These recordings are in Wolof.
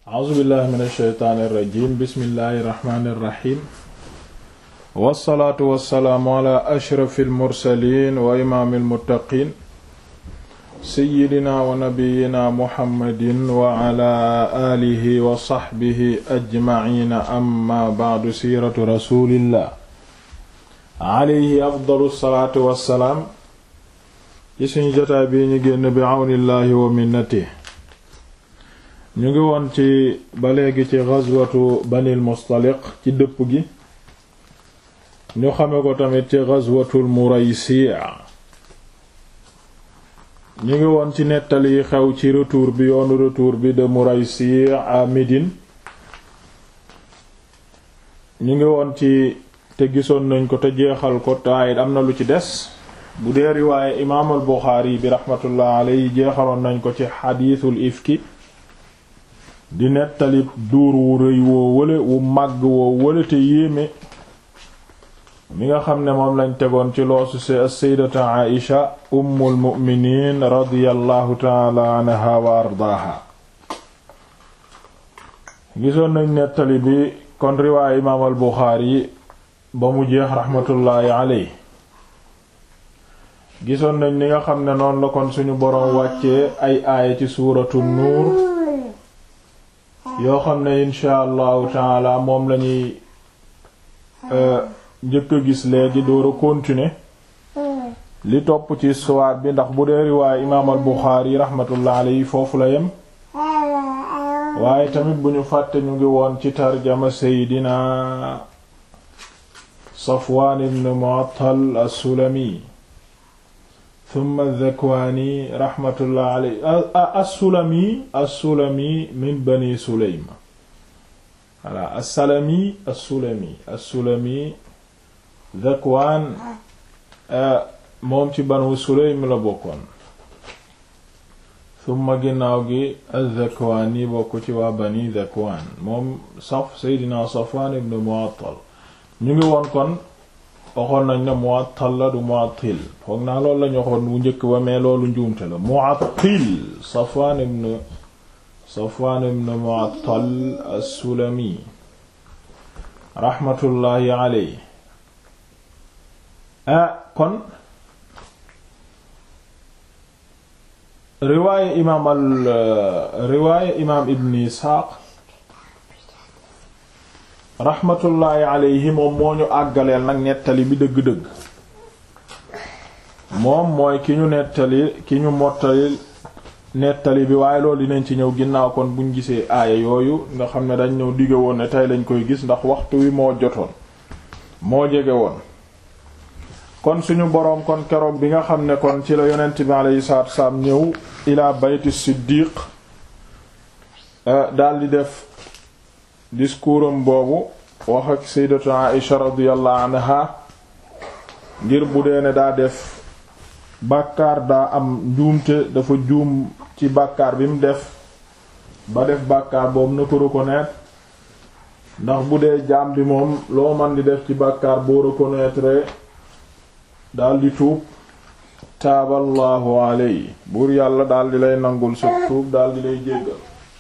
a'uuzu billahi min alsheytaani irrajim bismillahi irrahmani irrahim wassalaatu wassalaamu ala ashrafi almursalin wa imaami almuttaqin seyidina wa nabiyina muhammadin wa ala aalihi wa saxbihi ajmaciina amma bacdu siiratu rasulillah alayhi afdalu salaatu wassalaam ci suñu jotaay bii ñu génn bi awnillahi wa minnatihi ñu ngi woon ci ba léegi ci ghazwatu banil mustaliq ci dëpp gi ñu xame ko tamit ci ghazwatul muraysi' ñu ngi woon ci nettali yi xew ci retour bi yoonu retour bi de muraysi' à Médine ñu ngi woon ci te gisoon nañ ko te jeexal ko taayit am na lu ci des bu dee riwaaye imaamul Buxaari bi raxmatullah alayhi jeexaloon nañ ko ci xadiisul ifki di nettali duur wu rëy woo wële wu màgg woo wële te yéeme mi nga xam ne moom lañ tegoon ci loosu se as-sayyidatu Aïsha ummul mu'miniin radiyallahu taala anha wa ardaaha gisoon nañ nettali bi kon riwaaya imaam al Buxaari ba mu jeex raxmatullaahi aley gisoon nañ ni nga xam ne noonu la kon suñu boroom wàccee ay aaya ci suuratu nuur yoo xam ne insha allahu taala moom lañuy njëkk a gis léegi door a continuer li topp ci histoire bi ndax bu dee riwaaya imaam al Buxaari raxmatullah alayhi foofu la yem waaye tamit bu ñu fàtte ñu ngi woon ci tarjama seydina Safwaan ibn Mu'attal as-Sulami thumma Dhakwaani rahmatullah alayhi as-Sulami as-Sulami min Bani Sulaym voilà as-Salami as-Sulami as-Sulami Dhakwaan moom ci Banu Sulaym la bokkoon thumma ginnaaw gi az-Zakwaani bokk ci waa Bani Dhakwaan moom saf Seydina Safwaan ibn Mu'attal ñu ngi woon kon waxoon nañ ne Mu'attal la du Mu'attil foog naa loolu lañu waxoon bu njëkk ba mais loolu njuumte la Mu'attil Safwaan ibn Safwaan ibn Mu'attal as-Sulami raxmatullaahi alayhi ah kon riwaaya imaam al riwaaya imaam Ibn Isxaaq raxmatullaahi alayhi moom moo ñu àggaleel nag nettali bi dëgg-dëgg moom mooy ki ñu nettali ki ñu mottali nettali bi waaye loolu dinañ ci ñëw ginnaaw kon buñ gisee aaya yooyu nga xam ne dañ ñëw digge woon ne tey lañ koy gis ndax waxtu wi moo jotoon moo jege woon kon suñu boroom kon keroog bi nga xam ne kon ci la yonent bi alayhi salaatu wassalaam ñëw ilaa bayti siddiq daldi def discours am boobu wax ak sayyidatu Aïsha radiyallahu anha ngir bu dee ne daa def bàkkaar daa am njuumte dafa juum ci bàkkaar bi mu def ba def bàkkaar boobu na ko reconnaître ndax bu dee jaam bi moom loo man di def ci bàkkaar boo reconnaître daldi tuub taaballahu aley buur yàlla daldi lay nangul sa tuub daldi lay jéggal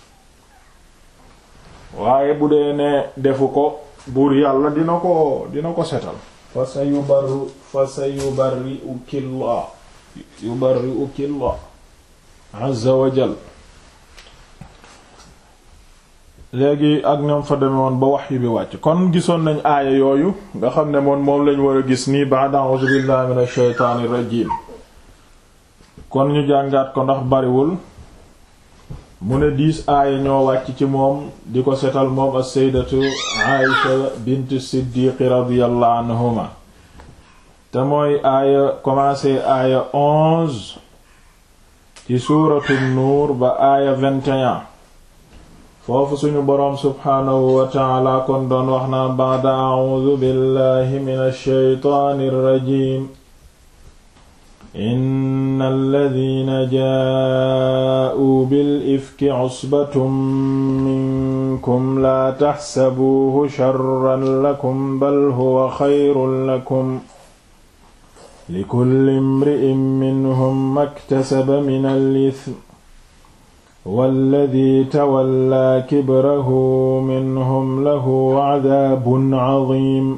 waaye bu dee ne defu ko buur yàlla dina ko dina ko setal fa sa yubarru fa sa yubarri ukillah yubarri ukillah azza wa jal léegi ak ñoom fa demewoon ba wax yu bi wàcc kon gisoon nañ aaya yooyu nga xam ne moom moom lañ war a gis nii ba'da a'uuzu billahi minash shaytaanir rajiim kon ñu jàngaat ko ndax bariwul mu ne diis aaya ñoo wàcc ci moom di ko setal moom as-sayyidatu Aïsha bint Siddiq radiyallahu anhuma te mooy aaya commencé aaya onze ci suuratu nuur ba aaya vingt et un foofu suñu boroom subhaanahu wa ta'ala kon doon wax naa ba'da a'uudu billahi minash shaytaanir rajiim inna alladina jaa'uu bil ifki cusbatun minkum laa taxsabuuhu sharran lakum bal huwa xayrun lakum likulli imri'in minhum maktasaba min al-ithm walladi tawallaa kibrahu minhum lahu cadaabun cadiim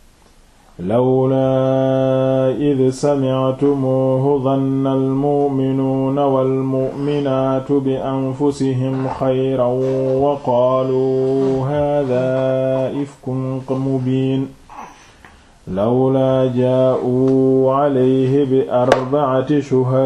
lawlaa id samictumuuhu danna almu'minuuna walmu'minaatu bi anfusihim xayran wa qaaluu haadaa ifkun mubiin lawlaa jaa'uu calayhi bi arbacati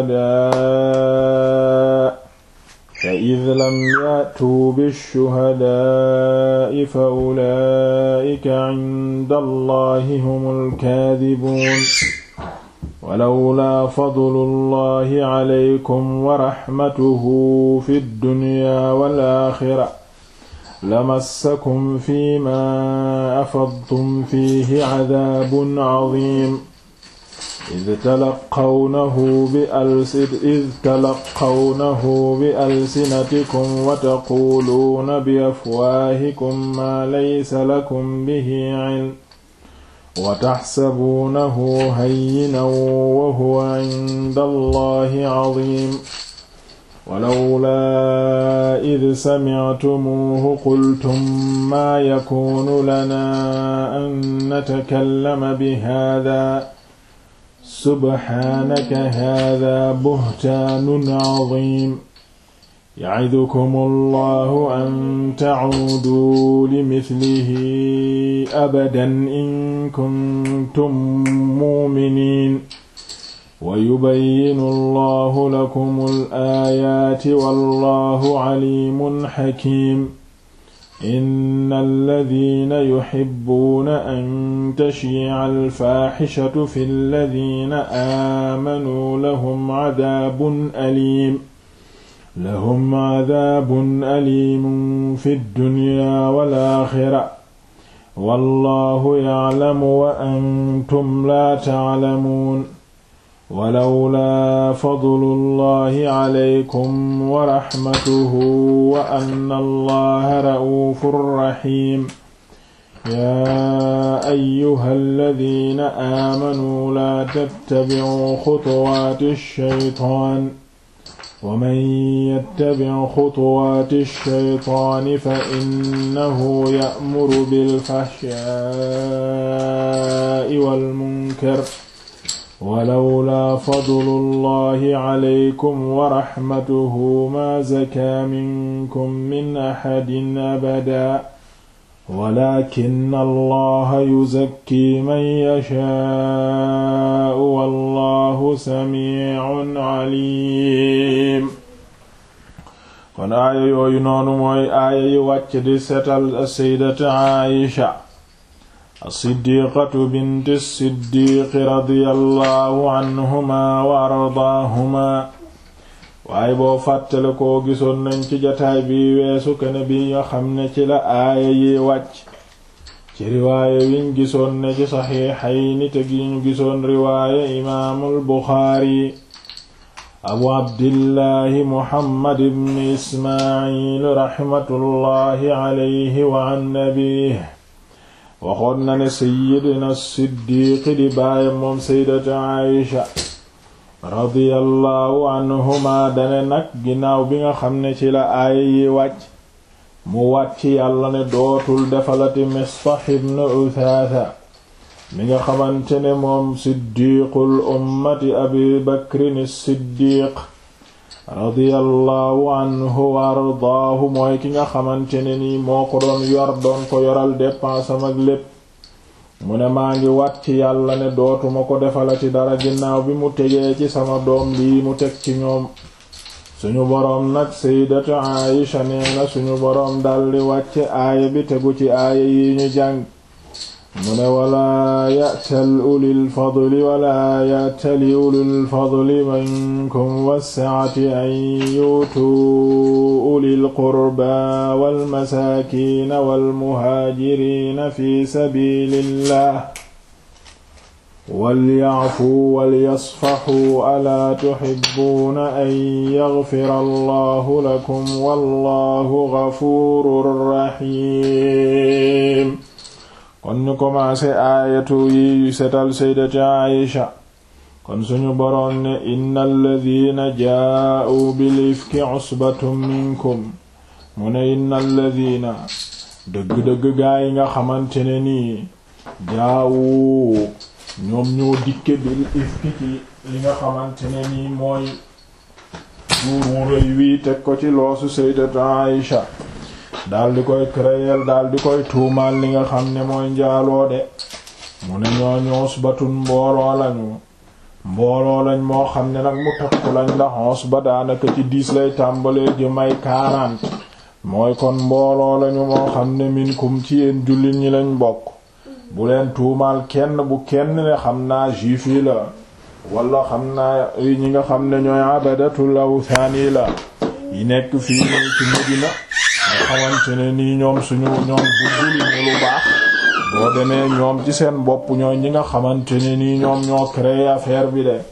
shuhadaa fa id lam yaatuu bishuhadaa'i fa ulaa'ika cinda allahi humul kaadibuun walawlaa fadlu llahi calaykum wa raxmatuhu fi ddunyaa wal aaxira lamassakum fiimaa afadtum fiihi cadaabun cadiim id talaqawnahu bi alsid id talaqawnahu bi alsinatikum wa taquuluuna bi afwaahikum maa laysa lakum bihi cilm wa taxsabuunahu hayyinan wa huwa cinda allahi cadiim walawlaa id samictumuuhu qultum maa yakuunu lanaa an natakallama bihaadaa subhaanaka haadaa buhtaanun cadiim yacidukum allahu an tacuuduu limithlihi abadan in kuntum muuminiin wa yubayyinu allahu lakum alaayaati wallahu caliimun xakiim inna alladina yuxibbuuna an tashiica alfaaxishatu fi alladina aamanuu lahum cadaabun aliim lahum cadaabun aliimun fi ddunyaa wal aaxira wallahu yaclamu wa antum laa taclamuun walawlaa fadlu llahi calaykum wa raxmatuhu wa anna allaha ra'uufun raxiim yaa ayyuha alladina aamanuu laa tattabicuu xutuwaati shaytaan wa man yattabic xutuwaati shaytaani fa innahu ya'muru bilfaxshaa'i walmunkar walawlaa fadlu llahi calaykum wa raxmatuhu maa zakaa minkum min axadin abadaa walakin allaha yuzakki man yashaa'u wallahu samiicun caliim kon aaya yooyu noonu mooy aaya yi wàcc di setal saydata Aïsha as-siddiqatu bint as-siddiqi radiyallahu anhuma wa ardaahuma waaye boo fàttale koo gisoon nañ ci jataay bi weesu kene bi nga xam ne ci la aaya yi wàcc ci riwaaya wiñ gisoon ne ci saxiixayni te gi ñu gisoon riwaaya imaamul buxaari abu abdillahi muhammad ibn ismaayil raxmatullahi alayhi wa an nabiih waxoon na ne sayyidina siddiqi di baayam moom sayyidatu aisha radiyallahu anhuma dane nag ginnaaw bi nga xam ne ci la aaya yi wàcc mu wàcc yàlla ne dootul defalati Mistah ibn Uthatha mi nga xamante ne moom siddiqul ummati abi bakrin siddiq radiyallahu anhu wa ardaahu mooy ki nga xamante ne nii moo ko doon yor doon ko yoral dépensam ak lépp mu ne maa ngi wat ci yàlla ne dootuma ko defalati dara ginnaaw bi mu tegee ci sama doom lii mu teg ci ñoom suñu boroom nag sayyidatu Aisha nee na suñu boroom daldi wàcce aaya bi tegu ci aaya yi ñu jàng mu ne walaa ya'tal ulil fadli walaa ya'tali ulil fadli minkum wassa'ati an yuutuu ulil qurbaa wal masaakiina wal muhaajiriina fi sabiilillah walya'fuu walyasfaxuu alaa tuhibbuuna an yaghfira allahu lakum wallahu ghafuurun rahiim kon ñu commencé aayatu yi yu setal sayyidati Aïsha kon suñu boroom ne inna alladina jaa'u bil ifki usbatum minkum mu ne inna alladina dëgg-dëgg gaa yi nga xamante ne nii jaawu ñoom ñoo dikke bil ifki ci li nga xamante ne nii mooy duur wu rëy wii teg ko ci loosu sayyidatu Aïsha daal di koy créer daal di koy tuumaal li nga xam ne mooy njaaloo de mu ne ñooñu usbatun mbooloo lañu mbooloo lañ moo xam ne nag mu takku lañ ndax usba daanaka ci diis lay tàmbalee jëm ay quarante mooy kon mbooloo lañu moo xam ne minkum ci yéen jullit ñi lañ bokk bu leen tuumaal kenn bu kenn ne xam naa juif yi la wala xam naa ñi nga xam ne ñooy abadatul awthani la yi nekk fii nii ci Medina nga xamante ne nii ñoom suñu ñoom buggul ñu lu baax boo demee ñoom ci seen bopp ñooy ñi nga xamante ne nii ñoom ñoo créé affaire bi de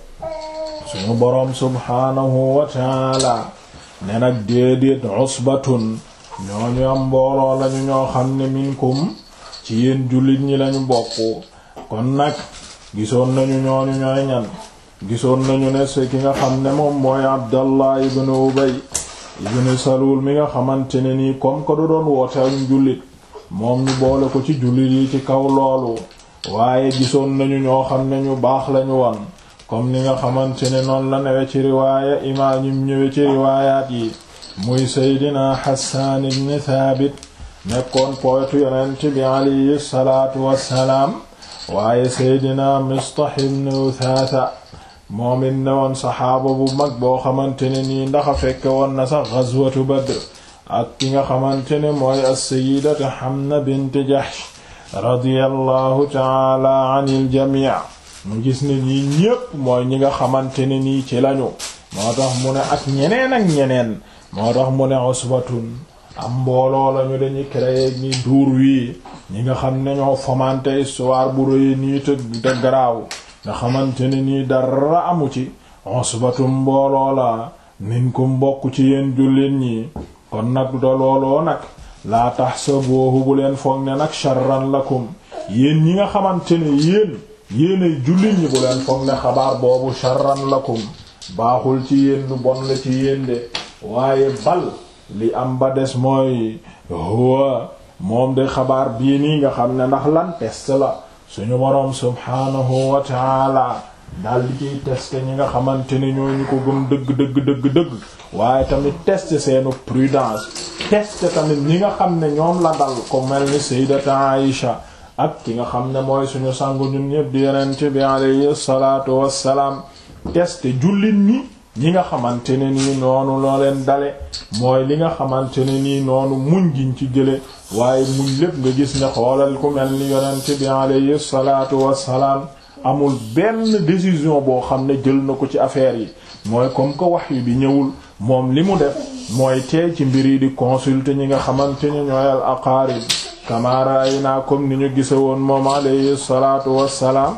suñu boroom subhaanahu wa taala ne nag déedéet usbatun ñooñu am mbooloo lañu ñoo xam ne minkum ci yéen jullit ñi lañu bokk kon nag gisoon nañu ñooñu ñooy ñan gisoon nañu ne se ki nga xam ne moom mooy Abdallah ibn Ubay ibn Salul mi nga xamante ne nii comme que du doon woote ak jullit moom ñu boole ko ci jullit yi ci kaw loolu waaye gisoon nañu ñoo xam ne ñu baax lañu woon comme ni nga xamante ne noonu la newe ci riwaaya imaam ñim ñëwe ci riwaayaat yi muy Seydina Hassan ibn Thabit nekkoon poetu yonent bi alayhi salaatu wassalaam waaye Seydina Mistah ibn Uthatha moom it ne woon saxaaba bu mag boo xamante ne nii ndax a fekke woon na sax ghazwatu Badr ak ki nga xamante ne mooy as-sayyidatu Hamna bint Jahsh radiyallahu taala anil jamii mu gis ne ñii ñépp mooy ñi nga xamante ne nii ci lañu moo tax mu ne ak ñeneen ak ñeneen moo tax mu ne usbatun am mbooloo lañu dañuy créer ñi duur wii ñi nga xam ne ñoo fomante histoire bu rëy nii te te garaaw nga xamante ne nii dara amu ci usbatum mbooloo la minkum bokk ci yéen jullit ñi kon nag da looloo nag laa tahsabuhu bu leen foog ne nag sharran lakum yéen ñi nga xamante ne yéen yéenay jullit ñi bu leen foog ne xabaar boobu sharran lakum baaxul ci yéen lu bon la ci yéen de waaye bal li am ba des mooy huwa moom de xabaar bii nii nga xam ne ndax lan test la suñu boroom subhaanahu wa taala daal di ciy test ñi nga xamante ne ñoo ñu ko gëm dëgg dëgg dëgg dëgg waaye tamit test seenu prudence test tamit ñi nga xam ne ñoom la dal ko mel ni sayyidata Aïsha ak ki nga xam ne mooy suñu sangu ñun ñëpp di yonent bi alayhi salaatu wassalaam test jullit ñi ñi nga xamante ne nii noonu loo leen dale mooy li nga xamante ne nii noonu muñ giñ ci jële waaye muñ lépp nga gis ne xoolal ku mel ni yonent bi alayhi salaatu wassalaam amul benn décision boo xam ne jël na ko ci affaire yi mooy comme que wahyu bi ñëwul moom li mu def mooy teey ci mbir yi di consulter ñi nga xamante ni ñooy al aqaarib kamaara ay naa comme ni ñu gise woon moom alayhi salaatu wassalaam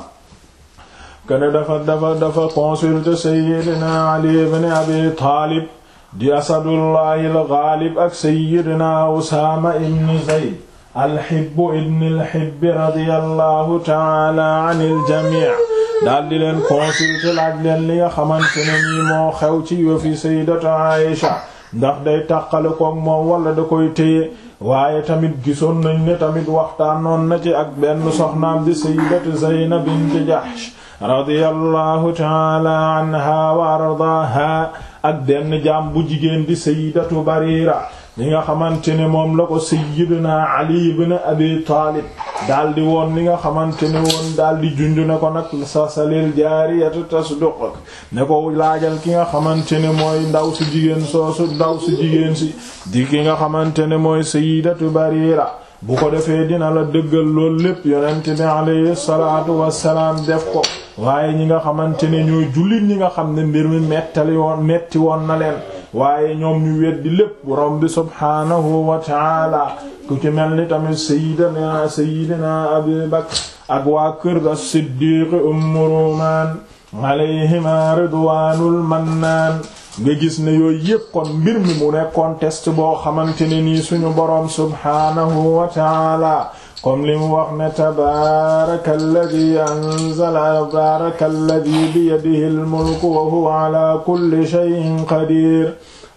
kene dafa dafa dafa consulter sayyidina ali ibn abi taalib di asadullahi al ghalib ak sayyidina usaama ibn zayd alxibbu ibn alxibbi radiyallahu taala an iljamii daal di leen consulter laaj leen li nga xamante ne nii moo xew ci yofi sayyidatu Aïsha ndax day tàqale koog moom wala da koy téye waaye tamit gisoon nañ ne tamit waxtaanoon na ci ak benn soxnaam di sayyidatu Zaynab bint Jahsh radiyallahu taala anha wa ardaaha ak benn jaam bu jigéen di sayyidatu Barira li nga xamante ne moom la ko sayyidina Ali ibn Abi Taalib daal di woon li nga xamante ne woon daal di junj ne ko nag sa salil jaariyatu tasduq ne ko laajal ki nga xamante ne mooy ndaw si jigéen soosu ndaw si jigéen si di ki nga xamante ne mooy sayyidatu Barira bu ko defee dina la dëggal loolu lépp yonent bi alayhi salaatu wassalaam def ko waaye ñi nga xamante ne ñooy jullit ñi nga xam ne mbir mi mettali woon metti woon na leen waaye ñoom ñu weddi lépp borom bi subhaanahu wa taala ku ci mel ni tamit sayyidina sayyidina Abu Bakr ak waa kër as-Siddiq Ummu Rumaan alayhima ridwaanul mannaan nga gis ne yooyu yépp kon mbir mi mu nekkoon test boo xamante ne nii suñu boroom subhaanahu wa taala comme li mu wax ne tabaaraka alladi anzala tabaaraka alladi biyadihi almulku wa huwa ala kulli shay'in qadir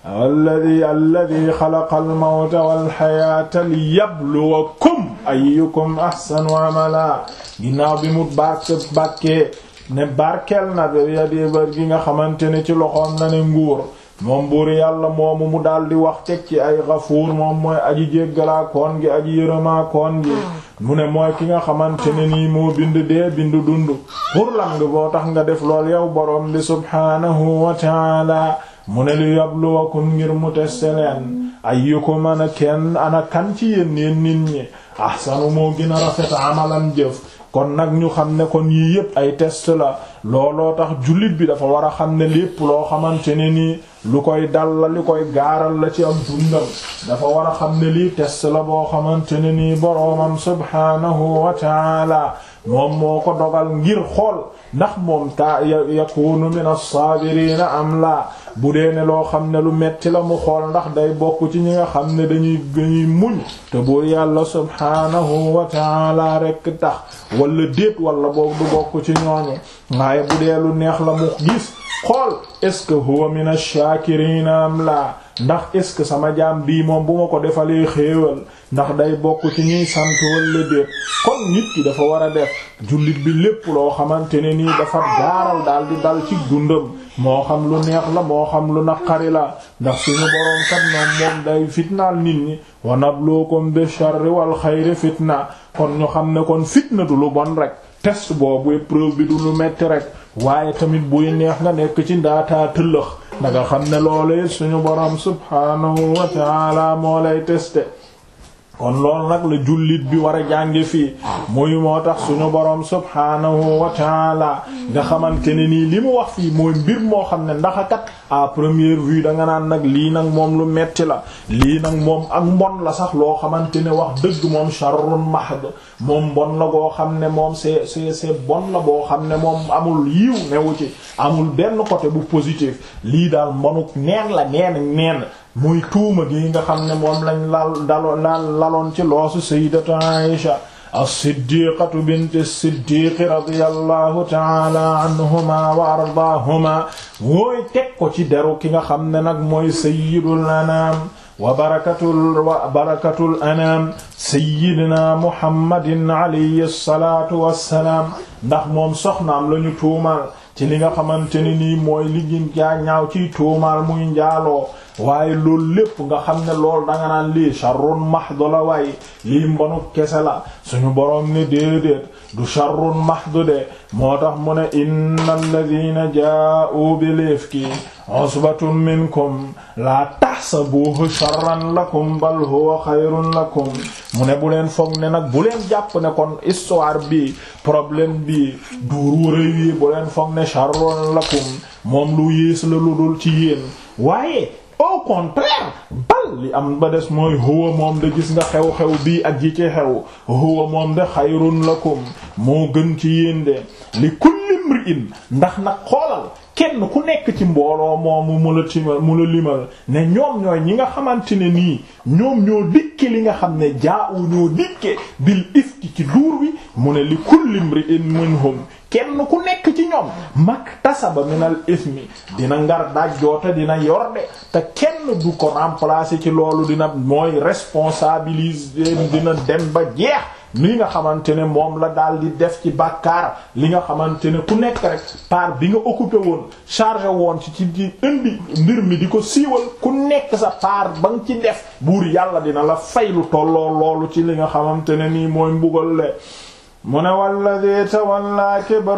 alladi alladi xalaqa almawta walxayaata liyabluwakum ayyukum ahsanu amala ginnaaw bi mu barke bàkkee ne barkeel na biyadi bar gi nga xamante ne ci loxoom na ne nguur moom buur yàlla moomu mu daldi wax teg ci ay gafuur moom mooy aji jéggalaa koon gi aji yërëmaa koon gi mu ne mooy ki nga xamante ne nii moo bind dee bind dund pour lan nga boo tax nga def lool yow boroom bi subhaanahu wa taala mu ne li yabluwakum ngir mu teste leen ayyukum ana kenn ana kan ci yéen yéen nit ñi ahsanu moo gën a rafet amalan jëf kon nag ñu xam ne kon yii yépp ay test la looloo tax jullit bi dafa war a xam ne lépp loo xamante ne nii lu koy dal la li koy gaaral la ci am dundam dafa war a xam ne lii test la boo xamante ne nii boroomam subhaanahu wa taala moom moo ko dogal ngir xool ndax moom ta yakunu min as-saabiriina am la bu dee ne loo xam ne lu metti la mu xool ndax day bokk ci ñi nga xam ne dañuy dañuy muñ te buur yàlla subhaanahu wa taala rekk tax wala déet wala boog du bokk ci ñooñu waaye bu dee lu neex la mu gis xool est-ce que huwa min ash-shaakiriina am la ndax est-ce que sama jaam bii moom bu ma ko defalee xéewal ndax day bokk ci ñuy sant wala déet kon nit ki dafa war a def jullit bi lépp loo xamante ne nii dafa gaaral daal di dal ci dundam moo xam lu neex la moo xam lu naqari la ndax suñu boroom kat moom moom day fitnaal nit ñi wa nabluukum bi sharri wal xayri fitna kon ñu xam ne kon fitna du lu bon rek test boobu épreuve bi du lu metti rek waaye tamit buy neex nga nekk ci ndaataa tëllëx da nga xam ne loolu suñu boroom subhaanahu wa ta'ala moo lay tester kon loolu nag la jullit bi war a jànge fii muy moo tax suñu boroom subhaanahu wa taala nga xamante ne nii li mu wax fii mooy mbir moo xam ne ndax kat à première vue da nga naan nag lii nag moom lu metti la lii nag moom ak mbon la sax loo xamante ne wax dëgg moom sharrun mahd moom mbon la goo xam ne moom c'est c'est c'est bon la boo xam ne moom amul yiw newu ci amul benn côté bu positif lii daal mbonuk neen la neen neen muy tuuma gi nga xam ne moom lañ lal dalo lal laloon ci loosu sayyidatu Aisha as-siddiqatu bint as-siddiq radiyallahu ta'ala anhuma wa ardaahuma mooy teg ko ci deru ki nga xam ne nag mooy sayyidul anam wa barakatul wa barakatul anam sayyidina muhammadin alayhi salatu wassalaam ndax moom soxnaam lañu tuumal ci li nga xamante ne nii mooy li gën jaa ñaaw ciy tuumaal muy njaaloo waaye loolu lépp nga xam ne loolu danga naan lii sharrun mahdu la waaye lii mbonu kese la suñu boroom ne déedéet du sharrun mahdu de moo tax mu ne innal ladina jaa'u bil ifki usbatun minkum laa tahsabuhu sharran lakum bal huwa xayrun lakum mu ne bu leen foog ne nag bu leen jàpp ne kon histoire bi problème bi duuru rëy wi bu leen foog ne sharrun lakum moom lu yées la lu dul ci yéen waaye au contraire bal li am ba des mooy huwa moom de gis nga xew-xew bii ak ji ci xew huwa moom de xayrun lakum moo gën ci yéen de li kulli mri'in ndax nag xoolal kenn ku nekk ci mbooloo moomu mu la timal mu la limal ne ñoom ñooy ñi nga xamante ne nii ñoom ñoo dikke li nga xam ne jaa'u ñoo dikke bil ifki ci duur wi mu ne li kulli mri'in minhum kenn ku nekk ci ñoom maktasaba minal ismi dina ngar dajjoote dina yor de te kenn du ko remplacer ci loolu dina mooy responsabiliser dina dem ba jeex li nga xamante ne moom la daal di def ci bàkkaar li nga xamante ne ku nekk rek part bi nga occupé woon chargé woon ci ci ci indi mbir mi di ko siiwal ku nekk sa part ba nga ci def buur yàlla dina la fay lu tolloo loolu ci li nga xamante ne nii mooy mbugal le mu ne walladi tawalla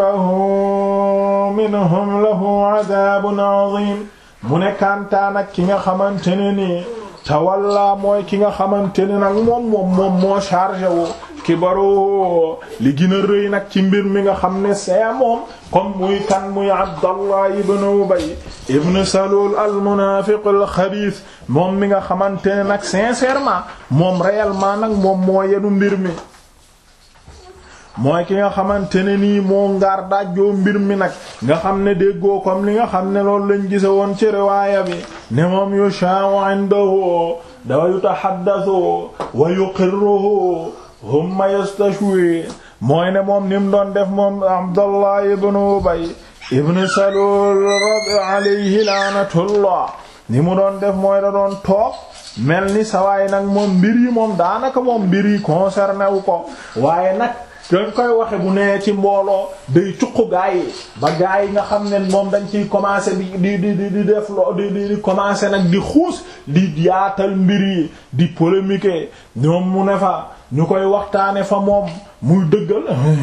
kibrahu minhum lahu adabun azim mu ne kantaan ak ki nga xamante ne nii tawalla mooy ki nga xamante ne nag moom moom moom moo chargé wu kibaru li gën a rëy nag ci mbir mi nga xam ne see moom comme muy kan muy Abdallah ibn Ubay ibn Salul al munafiq al xabiis moom mi nga xamante ne nag sincèrement moom réellement nag moom moo yenu mbir mi mooy ki nga xamante ne nii moo ngaar dajjoo mbir mi nag nga xam ne déggoo comme li nga xam ne loolu lañ gise woon ci riwaaya bi ne moom yusha'u indahu dawa yutahaddathu wa yuqirruhu humma yastashwi mooy ne moom ni mu doon def moom Abdallah ibn Ubay ibn Salul alayhi laanatullah ni mu doon def mooy da doon toog mel ni sawaay nag moom mbir yi moom daanaka moom mbir yi concerné wu ko waaye nag dañ koy waxe bu nee ci mbooloo day cuq gaa yi ba gaa yi nga xam ne moom dañ ciy commencer di di di di def lo di di commencer nag di xuus di yaatal mbir yi di polémique ñoom mu ne fa ñu koy waxtaane fa moom muy dëggal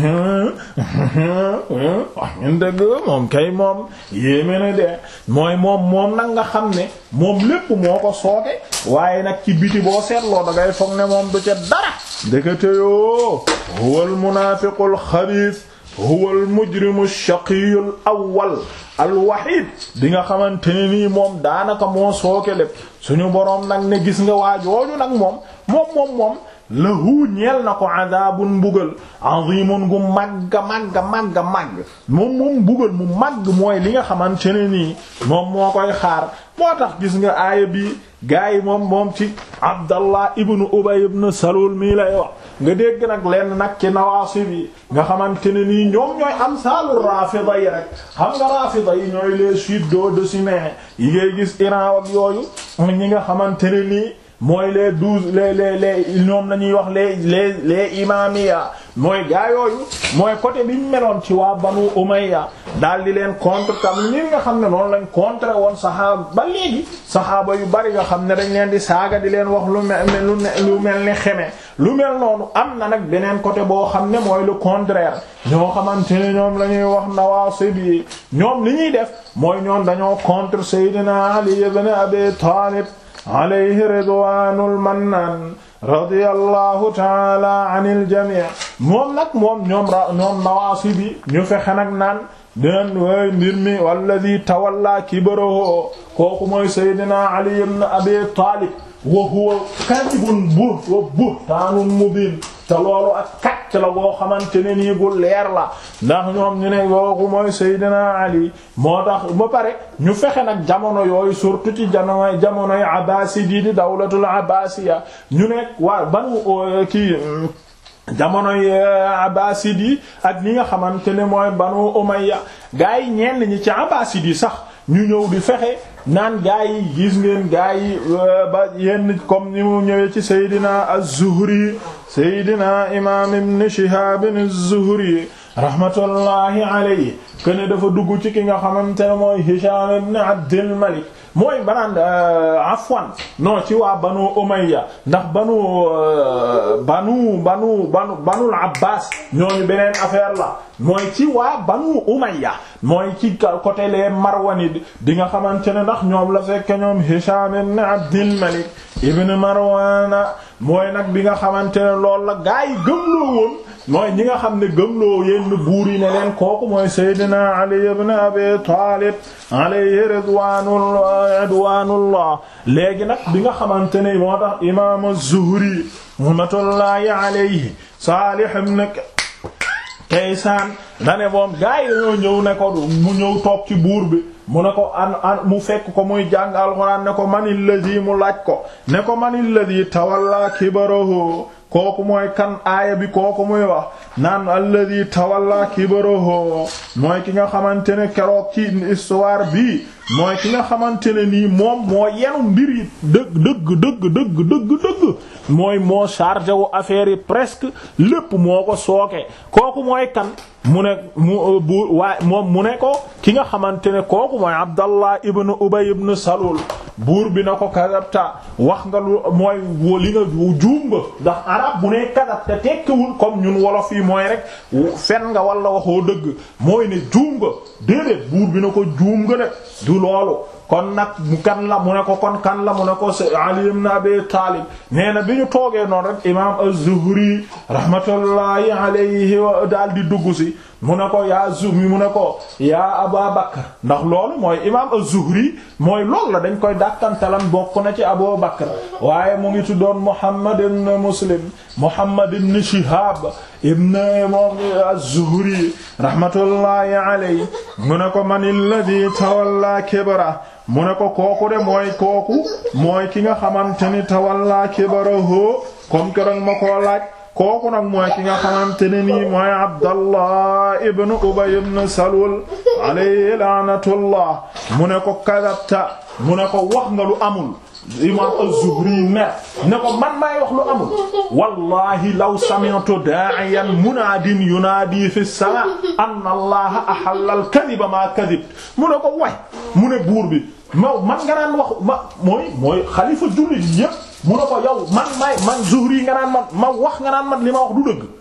wax ngeen dëgg moom kay moom yéeme na de mooy moom moom nag nga xam ne moom lépp moo ko sooke waaye nag ci biti boo seetloo da ngay foog ne moom du ca dara ndekete yoo huwa al munaafiqu al xabiis huwa al mujrimu shaqiyu al awwal al wahid di nga xamante ne nii moom daanaka moo sooke lépp suñu boroom nag ne gis nga waa jooju nag moom moom moom moom lahu ñeel na ko adabun mbugal azimun gu màgga màgga màgga màgg moom moom mbugal mu màgg mooy li nga xamante ne nii moom moo koy xaar moo tax gis nga aaya bi gaa yi moom moom ci abdallah ibnu ubay ibnu salul mii lay wax nga dégg nag lenn nag ci nawaasib yi nga xamante ne nii ñoom ñooy am saalu rafida yi rek xam nga rafida yi ñooy les suido-décimés yi ngay gis Iran ak yooyu ñi nga xamante ne nii mooy les douze les les les ñoom la ñuy wax les les les imamiya mooy gaa yooyu mooy côté bi ñu meloon ci waa banu umayya daal di leen contre tam li nga xam ne noonu lañ contre woon saxaaba ba léegi saxaaba yu bari nga xam ne dañ leen di saaga di leen wax lu mel lu mel ni xeme lu mel noonu am na nag beneen côté boo xam ne mooy le contraire ñoo xamante ne ñoom la ñuy wax nawaasib yi ñoom li ñuy def mooy ñoom dañoo contre Seydina Ali ibn Abi Talib alayhi ridwanul mannan radiyallahu taala anil jami' moom nag moom ñoom ra ñoom nawaasib yi ñu fexe nag naan den way mbir mi walladi tawalla kibarahu kooku mooy Seydina Ali ibn Abi Talib wa huwa kadibun buh wa buhtaanun mubin te loolu ak kacc la boo xamante ne nii gu leer la ndax ñoom ñu ne kooku mooy Seydina Ali moo tax ba pare ñu fexe nag jamono yooyu surtout ci jamonoy jamonoy Abbaasidi di dawlatul Abbaasiya ñu nekk waa banu kii jamonoy Abbasid yi ak ñi nga xamante ne mooy Banu Umayya gaa yi ñenn ñi ci Abbasid yi sax ñu ñëw di fexe naan gaa yi gis ngeen gaa yi ba yenn comme ni mu ñëwee ci Seydina Az-Zuhri Seydina imaam Ibn Shihab Az-Zuhri rahmatullahi alayhi kene dafa dugg ci ki nga xamante ne mooy Hisham ibn Abdul Malik mooy banaan afwan non ci waa banu umayya ndax banu banu banu banu banul abbas ñooñu beneen affaire la mooy ci waa banu umayya mooy ci côté les marwanid di nga xamante ne ndax ñoom la fekk ñoom hisham ibn abdil malik ibn marwana mooy nag bi nga xamante ne loolu la gaa yi gëmloo woon mooy ñi nga xam ne gëmloo yenn buur yi ne leen kooku mooy Seydina Ali ibn Abi Talib alayhi ridwanullah ridwanullah léegi nag bi nga xamante ne moo tax imam Az-Zuhri rahmatullahi alayhi Salih ibn Kaysan dane moom gaa yi dañoo ñëw ne ko mu ñëw toog ci buur bi mu ne ko an an mu fekk ko muy jàng alxuraan ne ko manil ladhi mu laaj ko ne ko manil ladhi tawalla kibarahu kooku mooy kan aaya bi kooku muy wax naan alladi tawalla kibarahu mooy ki nga xamante ne keroog ci histoire bi mooy ki nga xamante ne nii moom moo yenu mbir yi dëgg dëgg dëgg dëgg dëgg dëgg mooy moo chargé wu affaire yi presque lépp moo ko sooke kooku mooy kan mu ne mu bu waaye moom mu ne ko ki nga xamante ne kooku mooy Abdallah ibn Ubay ibn Salul buur bi na ko kadabta wax nga lu mooy li nga juum nga ndax arab bu ne kadab te tekkiwul comme ñun wolof yi mooy rek fen nga wala waxoo dëgg mooy ne juum nga déedéet buur bi na ko juum nga de du loolu kon nag mu kan la mu ne ko kon kan la mu ne ko Ali ibn Abi Talib nee na bi ñu toogee noonu rek imam Az-Zuhri rahmatullahi alayhi daal di dugg si mu ne ko yaa Zuhri mu ne ko yaa Aba Bakr ndax loolu mooy imam Az-Zuhri mooy loolu la dañ koy dàkkantalan bokk na ci Abu Bakr waaye mu ngi tuddoon Muhammad ibn Muslim Muhammad ibn Shihab ibn moom Az-Zuhri rahmatullahi alayhi mu ne ko man alladhi tawalla kibra mu ne ko kooku de mooy kooku mooy ki nga xamante ni tawalla kibarahu comme keroog ma koo laaj kooku nag mooy ki nga xamante ne nii mooy Abdallah ibn Ubay ibn Salul alayhi laanatullah mu ne ko kadabta mu ne ko wax nga lu amul imam az-Zuhri ne ne ko man maay wax lu amul wallahi law sami'tu da'iyan munaadin yunaadi fi as-sama' anna allaha ahalla al-kadhiba ma kadhib mu ne ko way mu ne buur bi ma man nga naan wax ma mooy mooy xalifa jullit yépp mu ne ko yow man maay man Zuhri nga naan man ma wax nga naan man li ma wax du dëgg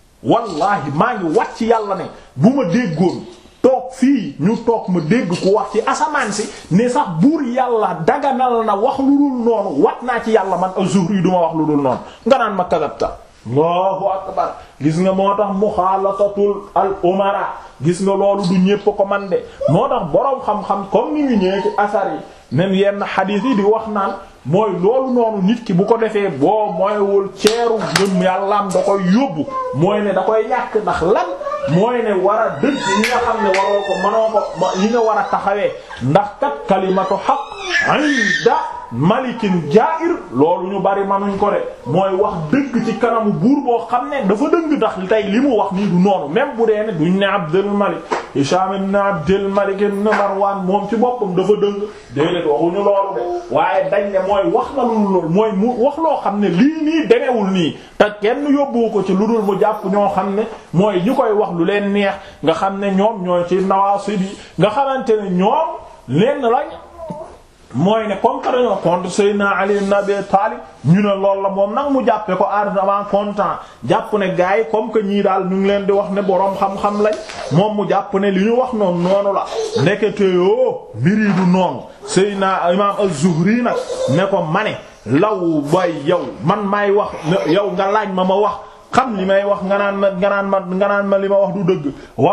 wallahi maa ngi wat ci yàlla ne bu ma déggoon toog fii ñu toog ma dégg ku wax ci asamaan si ne sax buur yàlla daganal na wax lu dul noonu wat naa ci yàlla man az-Zuhri du ma wax lu dul noonu nga naan ma kadabta Allahu akbar gis nga moo tax muxaalatatul al umara gis nga loolu du ñépp ko man de moo tax boroom xam-xam comme ni ngi ñëwee ci asar yi même yenn xadiis yi di wax naan mooy loolu noonu nit ki bu ko defee boo mooywul ceeru ngëm yàllaam da koy yóbbu mooy ne da koy ñàkk ndax lan mooy ne war a dëgg yi nga xam ne waroo ko mënoo ko yi nga war a taxawee ndax kat kalimatu haqq inda malikin jaa'ir loolu ñu bari manuñ ko de mooy wax dëgg ci kanamu buur boo xam ne dafa dëgg ndax tey li mu wax nii du noonu même bu dee ne duñ ne Abdul Malik Hisham ibn Abdul Malik ibn Marwan moom ci boppam dafa dëgg déedéet waxuñu loolu de waaye dañ ne mooy wax na lu loolu mooy mu wax loo xam ne lii nii demewul nii te kenn yóbbu ko ci lu dul mu jàpp ñoo xam ne mooy ñi koy wax lu leen neex nga xam ne ñoom ñooy ci nawaasib yi nga xamante ne ñoom lenn lañ mooy ne comme que dañoo contre Seydina Ali ibn Abi Talib ñu ne loolu la moom nag mu jàppe ko ardemment content jàpp ne gars yi comme que ñii daal ñu ngi leen di wax ne boroom xam-xam lañ moom mu jàpp ne li ñu wax noonu noonu la ndekete yoo mbir yi du noonu Seydina Imam Az-Zuhri nag ne ko ma ne law bay yow man maay wax yow nga laaj ma ma wax xam li may wax nga naan ma nga naan ma nga naan ma li ma wax du dëgg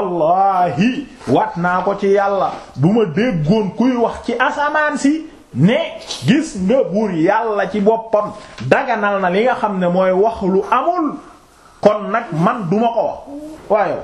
wallahi waat naa ko ci yàlla bu ma déggoon kuy wax ci asamaan si ne gis nga buur yàlla ci boppam daganal na li nga xam ne mooy wax lu amul kon nag man duma ko wax waaye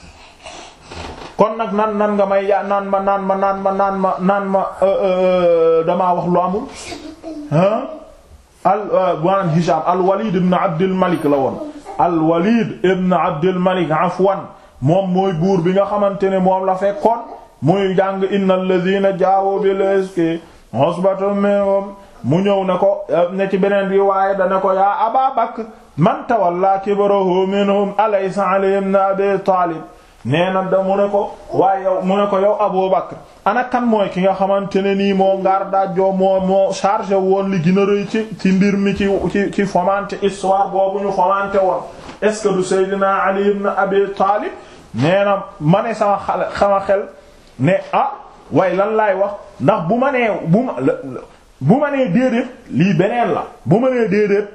kon nag nan nan nga may ya naan ma naan ma naan ma naan ma naan ma damaa wax lu amul ah al maanaam Hisham al Walid ibn Abdul Malik la woon al Walid ibn Abdul Malik afwan moom mooy buur bi nga xamante ne moom la fekkoon muy jàng innal ladhina jaawu bil iski usbatun minhum mu ñëw ne ko ne ci beneen bi waaye dana ko yaa Aba Bakr man tawalla kibrahu minhum alaysa Ali ibn Abi Talib nee na da mu ne ko waaye yow mu ne ko yow Abu Bakr ana kan mooy ki nga xamante ne nii moo ngaar daajoo moo moo chargé woon li gën a rëy ci ci mbir mi ci ci ci fomenter histoire boobu ñu fomenter woon est-ce que du Seydina Ali ibn Abi Talib nee na ma ne sama xale sama xel ne ah waaye lan laay wax ndax bu ma nee bu ma bu ma nee déedéet lii beneen la bu ma nee déedéet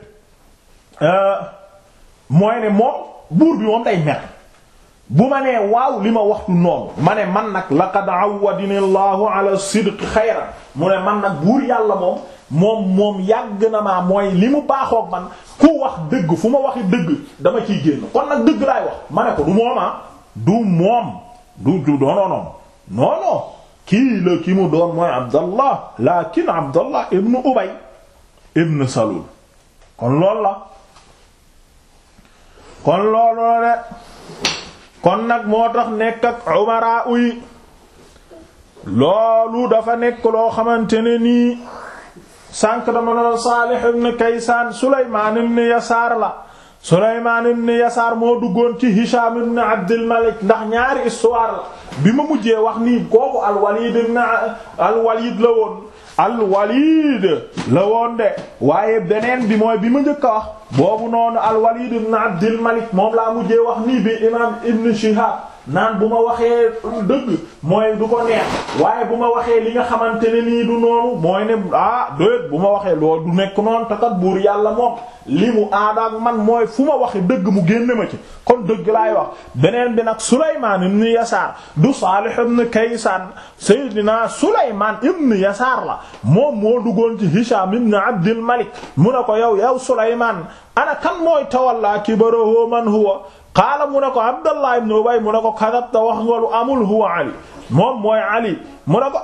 mooy ne moom buur bi moom day mer bu ma nee waaw li ma waxtu noonu ma ne man nag laqad awwadini allahu ala sidqi xayran mu ne man nag buur yàlla moom moom moom yàgg na maa mooy li mu baaxoog man ku wax dëgg fu ma waxi dëgg dama ciy génn kon nag dëgg laay wax ma ne ko du mooma du moom du du doononoon non non kii la ki mu doon mooy abdallah lakin abdallah ibnu ubay ibnu salul kon loolu la kon loolu la de kon nag moo tax nekk ak umara uy loolu dafa nekk loo xamante ne nii sànq dama doon Saalih ibn Kaysaan Sulaymaan ibn Yasaar la Sulaymaan ibn Yasaar moo duggoon ci Hisham ibn Abdul Malik ndax ñaari histoire la bi ma mujjee wax nii kooku al-Walid ibn al-Walid la woon al-Walid la woon de waaye beneen bi mooy bi ma njëkk a wax boobu noonu al-Walid ibn Abdul Malik moom laa mujjee wax nii bi imaam Ibn Shihab naan bu ma waxee dëgg mooy du ko neex waaye bu ma waxee li nga xamante ne nii du noonu mooy ne ah doyet bu ma waxee loolu du nekk noonu te kat buur yàlla moom li mu aada ak man mooy fu ma waxee dëgg mu génne ma ci kon dëgg laay wax beneen bi nag Sulaymaan ibn Yasaar du Saalih ibn Kaysaan Seydina Sulaymaan ibn Yasaar la moom moo duggoon ci Hishaam ibn Abdil Malik mu ne ko yow yow Sulaymaan ana kan mooy tawalla kibarahu man huwa qaala mu ne ko Abdallah ibn Ubay mu ne ko kadabta wax nga lu amul huwa Ali moom mooy Ali mu ne ko ah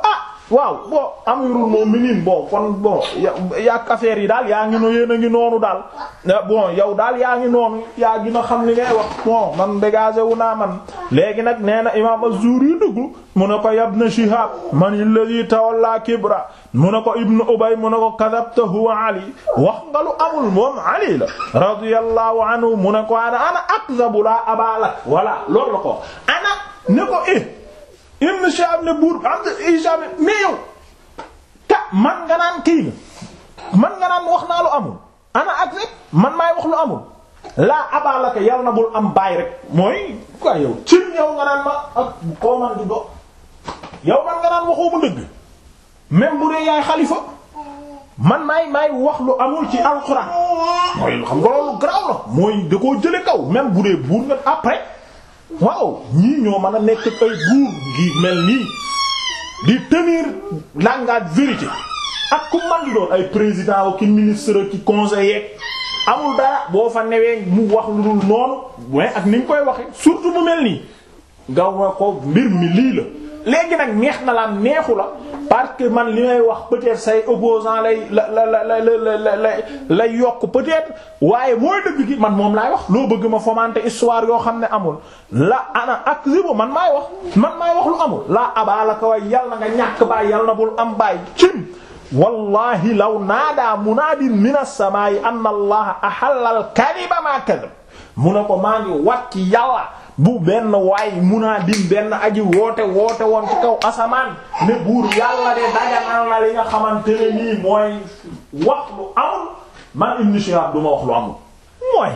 waaw bon amirul mu'minin bon kon bon yàq affaire yi daal yaa ngi no yéen a ngi noonu daal bon yow daal yaa ngi noonu yaa gina xam li ngay wax bon man dégagé wu naa man léegi nag nee na imam az-Zuhri dugg mu ne ko ibn Shihab man alladhi tawalla kibra mu ne ko ibn Ubay mu ne ko kadhabta huwa Ali wax nga lu amul moom Ali la radiyallahu anhu mu ne ko ana ana akzabu la abalak voilà loolu la ko ana ne ko eh Ibn Shihab ne buur am Hisham mais yow ta man nga naan kii na man nga naan wax naa lu amul ana ak rek man maay wax lu amul laa abalaka yal na bul am baay rek mooy quoi yow cim yow nga naan ma ak koo man di do yow man nga naan waxoo mu dëgg même bu dee yaay xalifa man maay maay wax lu amul ci alxuraan mooy xam nga loolu garaaw la mooy da koo jële kaw même bu dee buur nga après waaw ñii ñoo mën a nekk ay buur ngi mel nii di tenir langage vérité ak ku man di doon ay président ki ministre ki conseiller amul dara boo fa newee mu wax lu dul noonu mais ak ni nga koy waxe surtout mu mel nii nga wa ko mbir mi lii la léegi nag neex na la neexu la parce que man li may wax peut-être say opposant lay la la la la la la lay yokk peut-être waaye mooy dëgg gi man moom laay wax loo bëgg ma fomenter histoire yoo xam ne amul la ana ak zibo man maay wax man maay wax lu amul laa abaalaka way yal na nga ñàkk baay yal na bul am baay cim wallahi law naadaa munaadin min as-samaa'i anna allaha ahalla al-kadhiba ma kadhab mu ne ko maa ngi wat ci yàlla bu benn waay munaadin benn aji woote woote woon ci kaw asamaan ne buur yàlla de daganal na li nga xamante ne nii mooy wax lu amul man Ibn Shihab du ma wax lu amul mooy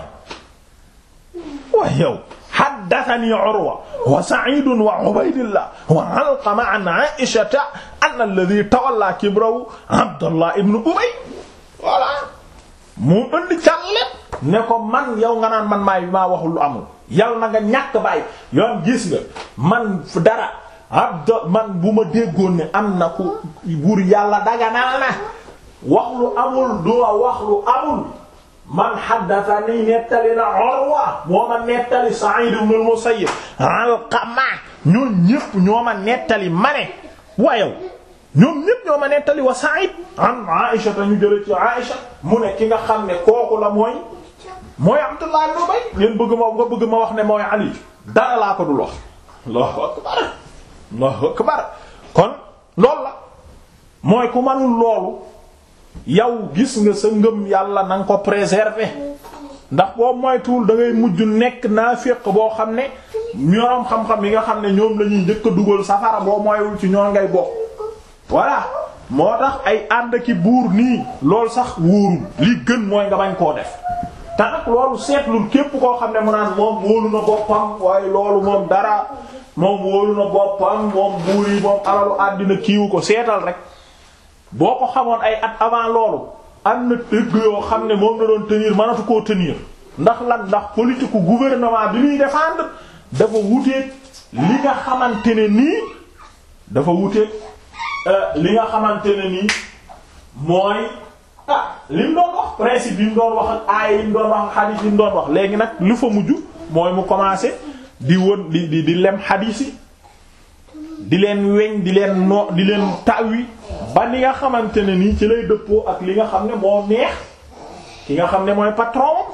waay yow haddathani Urwa wa Sa'id wa Ubaydillah wa Alqama an Aisha anna alladhi tawalla kibrahu Abdullah ibn Ubay voilà mu indi càllet ne ko man yow nga naan man maay maa waxul lu amul yal na nga ñàkk bàyyi yoon gis nga man dara abd man bu ma déggoon ne am na ku buur yàlla daganal na wax lu amul du wax lu amul man haddathani nettali na Urwa moo ma nettali Sa'id ibn al-Musayyib Alqama ñoo ñépp ñoo ma nettali ma ne wayow ñoom ñépp ñoo ma nettali wa Sa'id an Aisha ta ñu jële ci Aisha mu ne ki nga xam ne kooku la mooy mooy Abdullah ibn Ubay ngeen bëgg ma nga bëgg ma wax ne mooy Ali dara laa ko dul wax Allahu akbar Allahu akbar kon loolu la mooy ku manul loolu yow gis nga sa ngëm yàlla na nga ko préserver ndax boo moytuwul da ngay mujj nekk naafiq boo xam ne ñoroom xam-xam yi nga xam ne ñoom la ñuy njëkk a dugal safara boo moywul ci ñoom ngay bokk voilà moo tax ay ànd ki buur nii loolu sax wóorul li gën mooy nga bañ koo def te nag loolu seetlul képp koo xam ne mu naan moom wóolu na boppam waaye loolu moom dara moom wóolu na boppam moom buur yi moom alalu àddina kiiwu ko seetal rek boo ko xamoon ay at avant loolu am na dëgg yoo xam ne moom la doon tenir mënatu koo tenir ndax lan ndax politique gouvernement bi muy défendre dafa wuteeg li nga xamante ne nii dafa wuteeg li nga xamante ne nii mooy ah li mu doon wax principe yi mu doon wax ak aay yi mu doon wax ak xadiis yi mu doon wax léegi nag lu fa mujj mooy mu commencé di won di di di lem xadiis yi di leen weñ di leen no di leen tawi ba li nga xamante ne nii ci lay dëppoo ak li nga xam ne moo neex ki nga xam ne mooy patron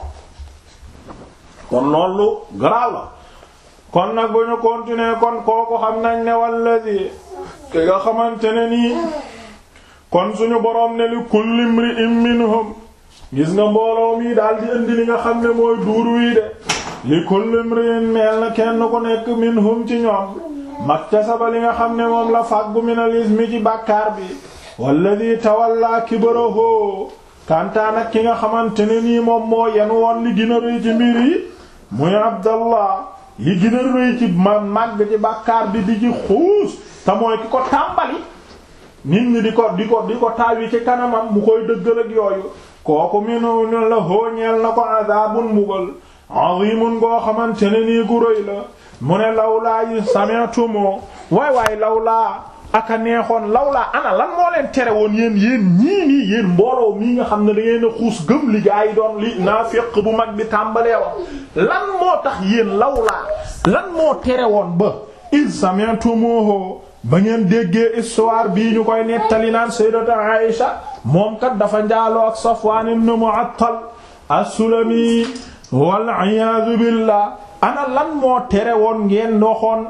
kon loolu garaaw la kon nag bu ñu continuer kon kooku xam nañ ne walladi ki nga xamante ne nii kon suñu boroom ne li kulli imri'in minhum gis nga mbooloo mi daal di indi li nga xam ne mooy duuru yi de li kulli imri'in meel na kenn ku nekk minhum ci ñoom maktasaba li nga xam ne moom la fàggu minal ismi ci bàkkaar bi walladi tawalla kibrahu kantaan ak ki nga xamante ne nii moom moo yen woon li gën a rëy ci mbir yi muy abdallah li gën a rëy ci ma màgg ci bàkkaar bi di ci xuus te mooy ki ko tàmbali nit ñi di ko di ko di ko taawi ci kanamam mu koy dëggal ak yooyu kooku minu la hóoñeel na ko adabun mbugal azimun goo xamante ne nii gu rëy la mu ne lawlaa yi sami'tumo waay waay lawlaa aka neexoon lawlaa ana lan moo leen tere woon yéen yéen ñii nii yéen mbooloo mii nga xam ne da ngeen a xuus gëm li gaa yi doon li naafiq bu mag bi tàmbalee wax lan moo tax yéen lawlaa lan moo tere woon ba id sami'tumuhu ba ngeen déggee histoire bii ñu koy nettali naan sayyidatu Aïsha moom kat dafa njaaloo ak Safwan ibn Mu'attal as-Sulami wal iyaadu billah ana lan moo tere woon ngeen doxoon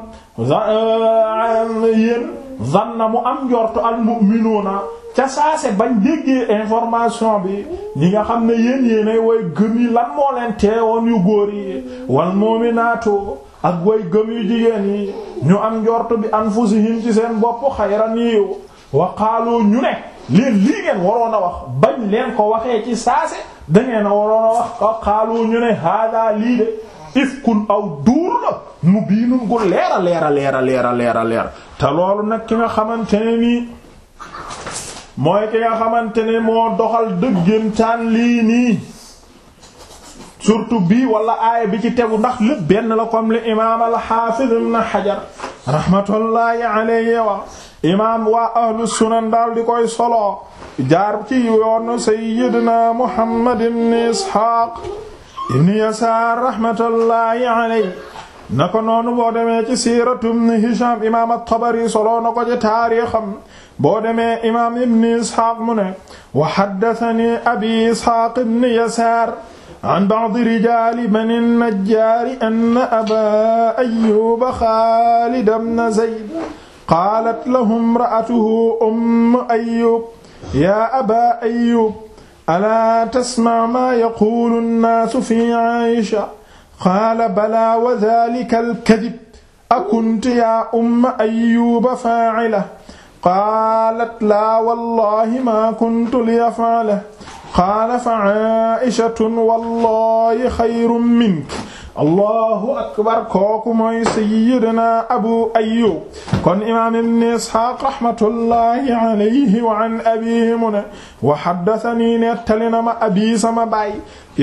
yéen zanna mu am njortu al mu'minuuna ca saase bañ déggee information bi ñi nga xam ne yéen yéenay way gëm yi lan moo leen teewoon yu góor yi wal mu'minaatu ak way gëm yu jigéen yi ñu am njortu bi anfusihim ci seen bopp xayran yiw wa qaalu ñu ne leen lii ngeen waroon a wax bañ leen ko waxee ci saase dangeen a waroon a wax wa qaalu ñu ne hada lii de ifkun aw duur la mu biinun gu leera leera leera leera leera leer te loolu nag ki nga xamante ne nii mooy ki nga xamante ne moo doxal dëggantaan lii nii surtout bii wala aaya bi ci tegu ndax lépp benn la comme li imaam al-Hafiz ibn Hajar rahmatullahi alayhi wa imaam waa ahlu sunan daal di koy solo jaar ci yoonu sayyidina Muhammad ibn Ishaq ibn Yasaar rahmatullahi alayhi na ko noonu boo demee ci siiratu ibn Hisham imaam at-Tabari solo na ko ci taarixam boo demee imaam ibn Ishaq mu ne wa haddathani abi Ishaq ibn Yasaar an ba'di rijaali bani najjaari anna abaa ayyuuba Xaalid ibn Zayd qaalat lahu imra'atuhu ummu ayyuub yaa abaa ayyuub alaa tasma' maa yaquulu an-naasu fii Aysha qaala balaa wa dhaalika al-kadhib akunti yaa umma ayyuuba faa'ilahu qaalat laa wallaahi maa kuntu liyaf'alahu qaala fa Ayshatun wallaahi xayrun minki allahu akbar kooku mooy sayyidina abu ayyub kon imaam ibn isxaaq rahmatullahi alayhi wa an abihi mu ne wa haddathanii nettali na ma abi sama baay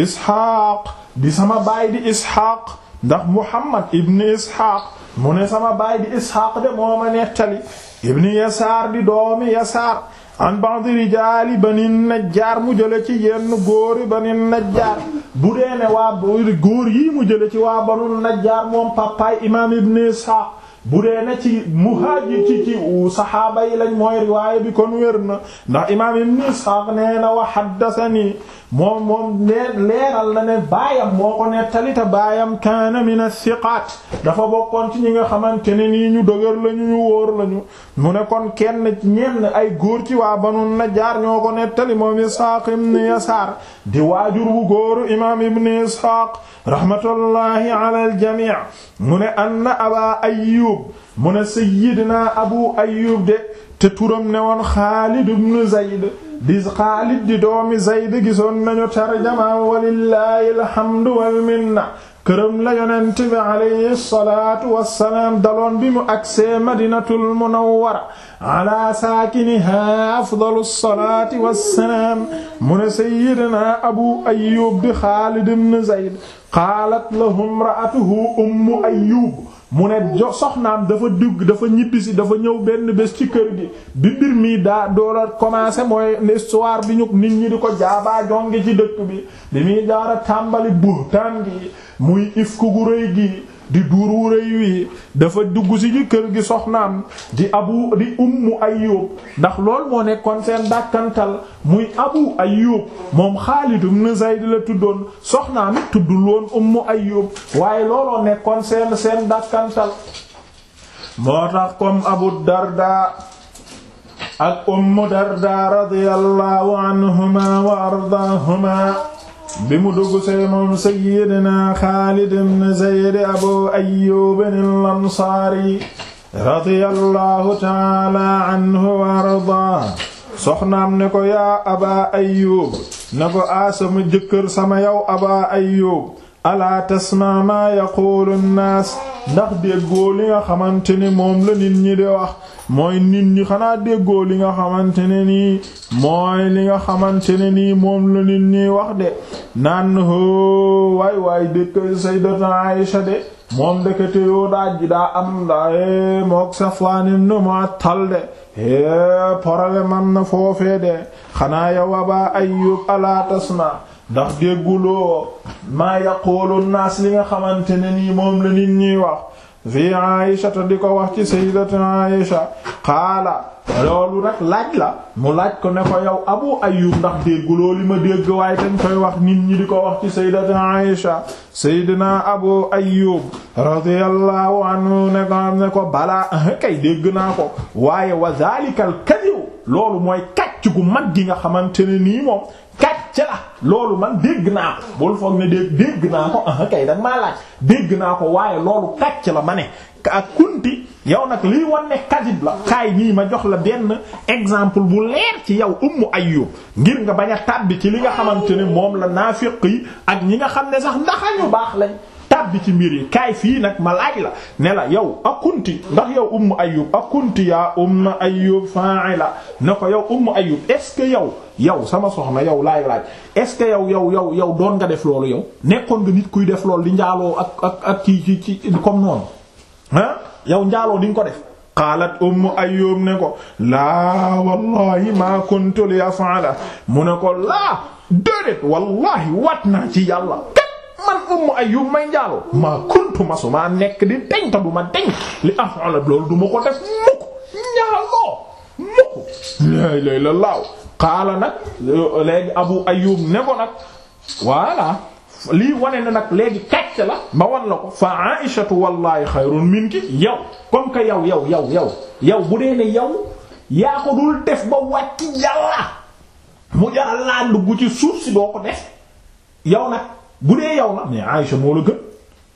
isxaaq di sama baay di isxaaq ndax muhammad ibn isxaaq mu ne sama baay di isxaaq de moo ma nettali ibn yasaar di doomi yasaar an ba'd rijaali bani najjaar mu jële ci yenn góori bani najjaar bu dee ne waa góor yi mu jële ci waa banu najjaar moom papaay imaam ibn Isxaaq bu dee ne ci muhaajir ci ci saxaaba yi lañ mooy riwaaya bi kon wér na ndax imaam ibn Isxaaq nee na wa haddathanii moom moom nee leeral na ne baayam moo ko nettali te baayam kaana min as-siqaat dafa bokkoon ci ñi nga xamante ne nii ñu dëgër lañu ñu wóor lañu mu ne kon kenn ñenn ay góor ci waa Banu Najjaar ñoo ko nettali moom Isxaaq ibn Yasaar di waajur bu góoru imaam ibn Isxaaq rahmatullahi ala al-jamii mu ne anna Aba Ayyub mu ne sayyidina Abu Ayyub de te turam ne woon Xaalid ibn Zayd di Xaalid di doomi Zayd gisoon nañu tarjama walillahi alhamdu wal minna këram la yonent bi alayhi salaatu wassalaam daloon bi mu agsee Madinatul Munawwara ala saakinihaa afdalu salaati wassalaam mu ne sayyidina Abu Ayyub di Xaalid ibn Zayd qaalat lahu imra'atuhu Ummu Ayyub mu ne jo soxnaam dafa dugg dafa ñibbisi dafa ñëw benn bés ci kër gi bi mbir mi daa doola commencé mooy histoire bi ñu nit ñi di ko jaabaa jonge ci dëkk bi di muy jaara tàmbali buhtaan gi muy ifku gu rëy gi di duur wu rëy wi dafa dugg si ci kër gi soxnaam di abu di ummu ayyub ndax lool moo nekkoon seen dàkkantal muy abu ayyub moom Xaalid ibn Zayd la tuddoon soxnaam it tuddul woon ummu ayyub waaye looloo nekkoon seen seen dàkkantal moo tax comme abu darda ak ummu darda radiyallahu anhuma wa ardaahuma bi mu dugg see moom sayyidina Xaalid ibn Zayd Abu Ayyub al-Ansaari radiyallahu ta'ala anhu wa ardaa soxnaam ne ko yaa Aba Ayyub ne ko a sama jëkkër sama yow Aba Ayyub alaa tasma maa yaqulu an-naas ndax déggoo li nga xamante ne moom la nit ñi di wax mooy nit ñi xanaa déggoo li nga xamante ne nii mooy li nga xamante ne nii moom la nit ñi wax de naan hoo waay waay dëkk sayyidatu Aisha de moom ndekete yoo daa ji daa am da mook Safwan ibn Mu'attal de é problème am na foofee de xanaa yow Aba Ayyub ala tasma ndax dégguloo maa yaqulu naas li nga xamante ne nii moom la nit ñiy wax fi Aïsha te di ko wax ci sayyidatu Aïsha qaala loolu rek laaj la mu laaj ko ne ko yow Abu Ayyub ndax dégguloo li ma dégg waaye tañ koy wax nit ñi di ko wax ci sayyidatu Aïsha sayyidina Abu Ayyub radiyallahu anhu ne ko am ne ko balaa kay dégg naa ko waaye wa zalikal kadhib loolu mooy kàcc gu mag gi nga xamante ne nii moom kàcc la loolu man dégg naa ko bul foog ne dégg dégg naa ko ah kay danga maa laaj dégg naa ko waaye loolu kàcc la ma ne ak kunti yow nag liy wan ne kadib la kaay nii ma jox la benn exemple bu leer ci yow ummu ayyub ngir nga bañ a tàbbi ci li nga xamante ne moom la naafiq yi ak ñi nga xam ne sax ndax ñu baax lañ tàbbi ci mbir yi kaay fii nag ma laaj la ne la yow akunti ndax yow ummu ayyub akunti yaa ummu ayyub fa'ila ne ko yow ummu ayyub est ce que yow yow sama soxna yow laay laaj est ce que yow yow yow yow doon nga def loolu yow nekkoon nga nit kuy def loolu di njaaloo ak ak ak ci ci ci comme noonu ah yow njaaloo di nga ko def qaalat ummu ayyub ne ko laa wallahi ma kuntu li af'ala mu ne ko laa déedéet wallahi wat naa ci yàlla man ummu ayyub may njaaloo maa kuntu masu maa nekk di deñ ta du ma deñ li af'ala loolu du ma ko def mukk njaaloo mukk laa ilaaha illallaah qaala nag léegi abu ayyub ne ko nag voilà lii wane na nag léegi kàcc la ma wan la ko fa aishatu wallahi xayrun minki yow comme que yow yow yow yow yow bu dee ne yow yaa ko dul def ba wàcc yàlla mu jaral laa dugg ci suuf si doo ko def yow nag bu dee yow la mais Aïcha moo la gën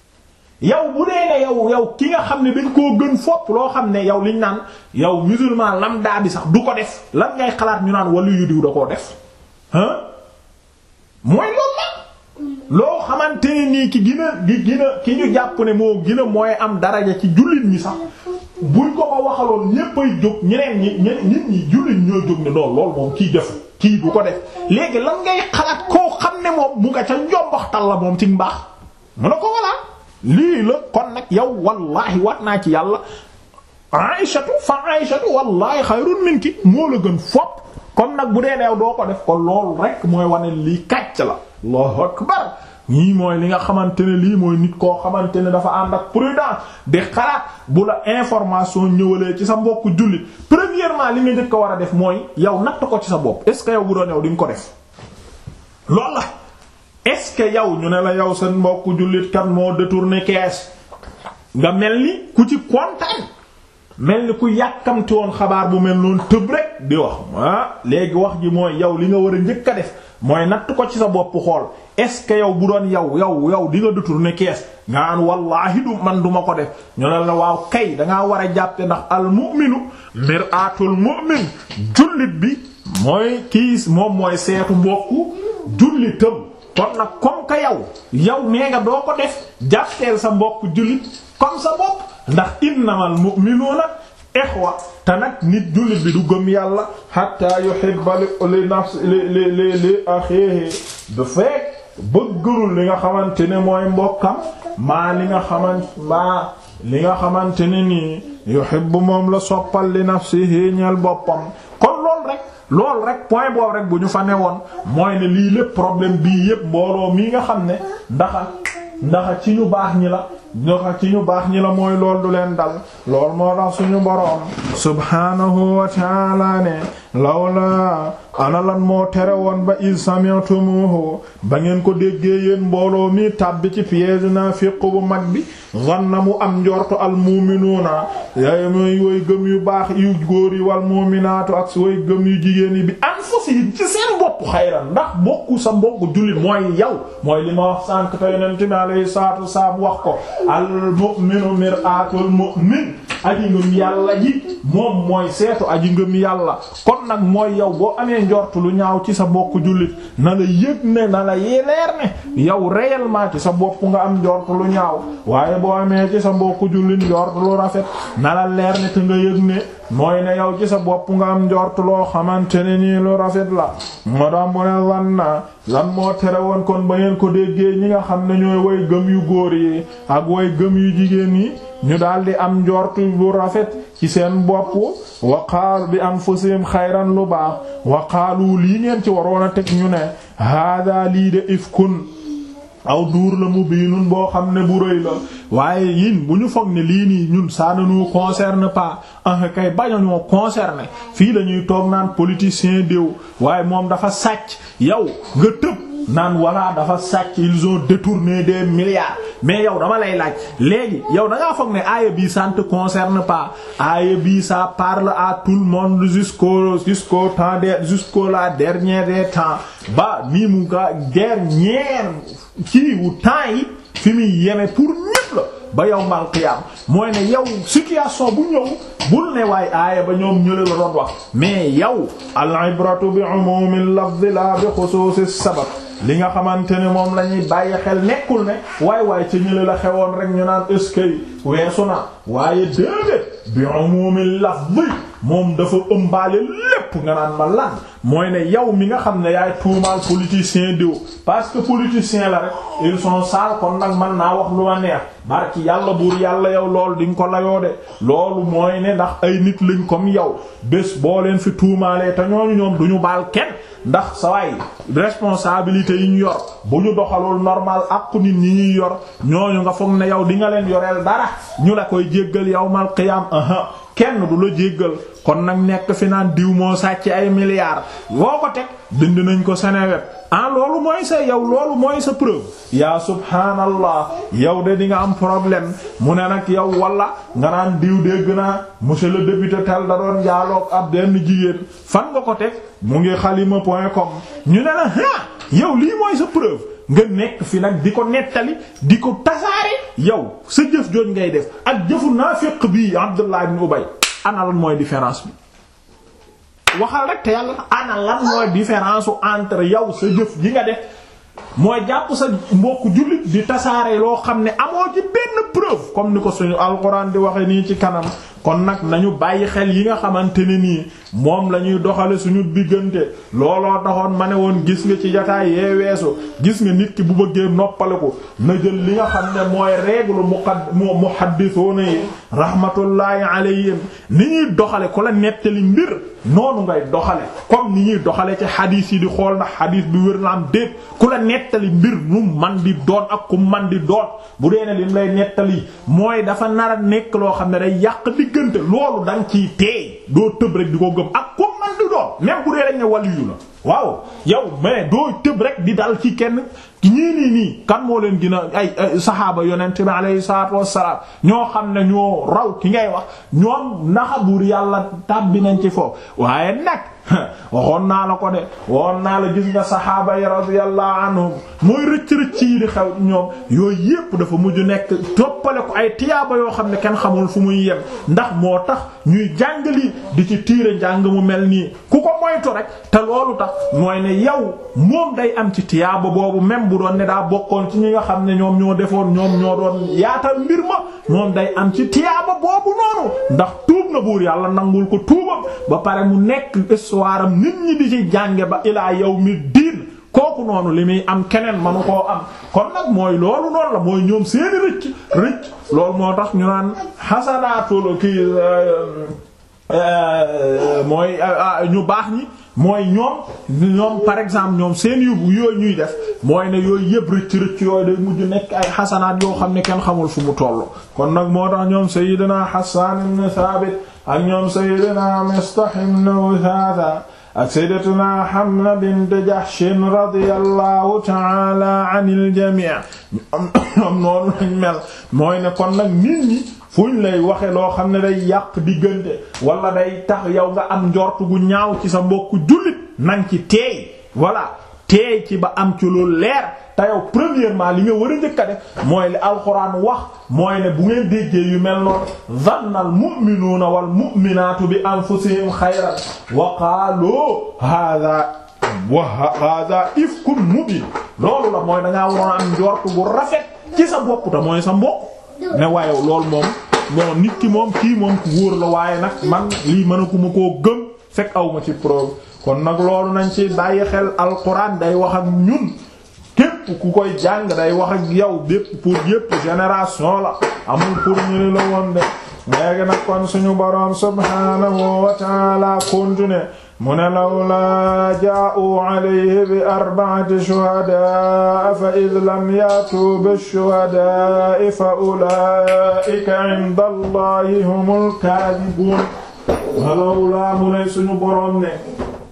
yow bu dee ne yow yow ki nga xam ne dañ koo gën fopp loo xam ne yow liñ naan yow musulman lambda bi sax du ko def lan ngay xalaat ñu naan wàllu yu diw da koo def ah mooy loolu la loo xamante ne nii ki gën a gi gën a ki ñu jàpp ne moo gën a mooy am daraja ci jullit ñi sax buñ ko ko waxaloon ñépp ay jóg ñeneen ñi ñeneen nit ñi jullit ñoo jóg ne lool lool moom kii def kii du ko def léegi lan ngay xalaat koo xam ne moom mu nga ca njomboxtal la moom ci mbaax mu ne ko voilà lii la kon nag yow wallahi wat naa ci yàlla aïshatu fa aïshatu wallahi xayrun minki moo la gën fopp kon nag bu dee neew doo ko def ko loolu rek mooy wane lii kàcc la allahu akbar ñii mooy li nga xamante ne lii mooy nit koo xamante ne dafa ànd ak prudence di xalaat bu la information ñëwalee ci sa mbokku jullit premièrement li nga njëkk a war a def mooy yow natt ko ci sa bopp est ce que yow bu doon yow di nga ko def loolu la est ce que yow ñu ne la yow seen mbokku jullit kan moo détourné kees nga mel ni ku ci kontaan mel ni ku yàkkamti woon xabaar bu mel noonu tëb rek di wax ah léegi wax ji mooy yow li nga war a njëkk a def mooy natt ko ci sa bopp xool est-ce que yow bu doon yow yow yow di nga détourner kees nga an wallaahi du man duma ko def ñu ne la waaw kay dangaa war a jàppe ndax al mu'minu mir'atul mu'min jullit bi mooy kii moom mooy seetu mbokku jullitam kon nag comme que yow yow nee nga doo ko def jàppeel sa mbokku jullit comme sa bopp ndax innamal mu'minuuna ixwa te nag nit jullit bi du gëm yàlla hatta yuhibba li nafsi li li li li akhihi du fekk bëggërul li nga xamante ne mooy mbokkam maa li nga xamant maa li nga xamante ne nii yuhibbu moom la soppal li nafsihi ñeel boppam kon lool rek lool rek point boobu rek bu ñu fa newoon mooy ne lii lépp problème bii yépp mbooloo mii nga xam ne ndaxa ndaxa ci ñu baax ñi la ndaxa ci ñu baax ñi la mooy lool du leen dal lool moo tax suñu boroom subhanahu wa ta'ala ne lawla ana lan moo tere woon ba iz sami'tumuhu ba ngeen ko déggee yéen mbooloo mi tàbbi ci piège naafiq bu mag bi zanna mu am njortu al mu'minuuna yaay mooy woy gëm yu baax yu góor yi wal mu'minaatu ak woy gëm yu jigéen yi bi anfusihim ci seen bopp xayran ndax bokku sa mbokk jullit mooy yow mooy li ma wax sànq te yonent bi alayhi salaatu wasalaam wax ko al mu'minu mir'atul mu'min aji ngëm yàlla ji moom mooy seetu aji ngëm yàlla kon nag mooy yow boo amee njort lu ñaaw ci sa mbokk jullit na la yëg ne na la leer ne yow réellement ci sa bopp nga am njort lu ñaaw waaye boo amee ci sa mbokk jullit njort lu rafet na la leer ne te nga yëg ne mooy ne yow ci sa bopp nga am njort loo xamante ne nii lu rafet la moo tax mu ne lan na lan moo tere woon kon ba ngeen ko déggee ñi nga xam ne ñooy way gëm yu góor yi ak way gëm yu jigéen yi ñu daldi am njortu bu rafet ci seen bopp waqaal bi anfusihim xayran lu baax waqaalu lii ngeen ci waroon a teg ñu ne hada lii de ifkun aw duur la mu biinun boo xam ne bu rëy la waaye yin bu ñu foog ne lii nii ñun ça ne nous concerne pas ah kay bañ a ñoo concerné fii la ñuy toog naan politicien diw waaye moom dafa sàcc yow nga tëb naan voilà dafa sàcc ils ont détourné des milliards mais yow dama lay laaj léegi yow da ngaa foog ne aaya bii ça ne te concerne pas aaya bii ça parle à tout le monde jusqu'au jusqu'au temps de jusqu'au la dernière des temps ba nii mu nga dernière kii wu temps yi fi muy yeme pour ñépp la ba yawmal qiyaam mooy ne yow situation bu ñëw bul ne waaye aaya ba ñoom ñële la doon wax mais yow al ibratu bi umumil lafzi la bi xusuusis sabab li nga xamante ne moom la ñuy bàyyi xel nekkul ne waay waay ca ñële la xewoon rek ñu naan eskay weesu na waaye déedéet bi umumil lafzi moom dafa ëmbaale lépp nga naan ma lan mooy ne yow mi nga xam ne yaay tuumaal politicien diw parce que politicien la rek ils sont sales kon nag man naa wax lu ma neex barki yàlla buur yàlla yow loolu di nga ko layoo de loolu mooy ne ndax ay nit lañ comme yow bés boo leen fi tuumaalee te ñooñu ñoom duñu baal kenn ndax sa waay responsabilité yi ñu yor bu ñu doxalul normal ak nit ñi ñuy yor ñooñu nga foog ne yow di nga leen yoreel dara ñu la koy jéggal yawmal qiyaam aha kenn du la jéggal kon nag nekk fi naan diw moo sàcc ay milliards woo ko teg dind nañ ko Seneweb ah loolu mooy sa yow loolu mooy sa preuve yaa subhaanallah yow de di nga am problème mu ne nag yow wala nga naan diw dégg naa monsieur le député tel da doon jaaloog ab benn jigéen fan nga ko teg mu ngi xalima point com ñu ne la ah yow lii mooy sa preuve nga nekk fi nag di ko nettali di ko tasaare yow sa jëf jooj ngay def ak jëfu naafiq bii Abdullah ibn Ubay ana lan mooy différence bi waxal rek te yàlla ana lan mooy différence entre yow sa jëf ji nga def mooy jàpp sa mbokku jullit di tasaare loo xam ne amoo ci benn preuve comme ni ko suñu alxuraan di waxe nii ci kanam kon nag nañu bàyyi xel yi nga xamante ne nii moom la ñuy doxale suñu diggante looloo taxoon ma ne woon gis nga ci jataay yee weesu gis nga nit ki bu bëggee noppaliku na jël li nga xam ne mooy règle muqad muhaddisuuna yi rahmatullahi alayhim ni ñuy doxale ku la nettali mbir noonu ngay doxale comme ni ñuy doxale ci xadiis yi di xool ndax xadiis bi wér na am déet ku la nettali mbir nu man di doon ak ku man di doon bu dee ne lim lay nettali mooy dafa nar a nekk loo xam ne day yàq diggante loolu da nga ciy teey doo tëb rek di ko gëm ak ku man di doon même bu dee rek ne waliyu la waaw yow mais doo tëb rek di dal ci kenn ñii nii nii kan moo leen gën a ay saxaaba yonent bi alayhi salaatu wassalaam ñoo xam ne ñoo raw ki ngay wax ñoom naxa buur yàlla tàbbi nañ ci foofu waaye nag waxoon naa la ko de waxoon naa la gis nga saxaaba yi radiyallahu anhum mooy rëcc-rëcc yi di xew ñoom yooyu yépp dafa mujj nekk toppale ko ay tiyaaba yoo xam ne kenn xamul fu muy yem ndax moo tax ñuy jàngali di ci tiire njàng mu mel nii ku ko moytu rek te loolu tax mooy ne yow moom day am ci tiyaaba boobu même bu doon ne daa bokkoon ci ñi nga xam ne ñoom ñoo defoon ñoom ñoo doon yaatal mbir ma moom day am ci tiyaaba boobu noonu ndax tuub na buur yàlla nangul ko tuubam ba pare mu nekk histoire am nit ñi di ci jànge ba ilaa yawmi diin kooku noonu li muy am keneen manu koo am kon nag mooy loolu noonu la mooy ñoom seeni rëcc rëcc loolu moo tax ñu naan xasanaatul kii mooy ñu baax ñi mooy ñoom ñoom par exemple ñoom seen yu yooyu ñuy def mooy ne yooyu yëpp rëcc rëcc yooyu day mujj nekk ay xasanaat yoo xam ne kenn xamul fu mu toll kon nag moo tax ñoom Sayyidina Hassan ibn Thabit ak ñoom Sayyidina Mistah ibn Uthatha ak Sayyidatuna Hamna bint Jahsh radiyallahu ta'ala anil jami' ñoom noonu lañ mel mooy ne kon nag nit ñi fuñ lay waxe loo xam ne day yàq diggante wala day tax yow nga am njort gu ñaaw ci sa mbokku jullit nang ci teey voilà teey ci ba am ci lu leer te yow premièrement li nga war a njëkk a def mooy li alxuraan wax mooy ne bu ngeen déggee yu mel noonu zanna al mu'minuuna wal mu'minaatu bi anfusihim xayran wa qaalu haadaa wa haadaa ifkun mubiin loolu la mooy dangaa waroon am njort gu rafet ci sa bopp te mooy sa mbokk ne waaye loolu moom bon nit ki moom kii moom ku wóor la waaye nag man lii mënakuma koo gëm fekk aw ma ci preuve kon nag loolu nañ ci bàyyi xel alquran day wax ak ñun képp ku koy jàng day wax ak yow bépp pour yépp génération la amul pour ñu la woon de léegi nag kon suñu boroom subhanahu wa ta'ala continuer mu ne lawlaa jaa'uu alayhi bi arba'ati shuhadaa fa id lam yaatuu bishuhadaa fa ulaa'ika inda allahi humul kaadibuun walawlaa mu ne suñu boroom ne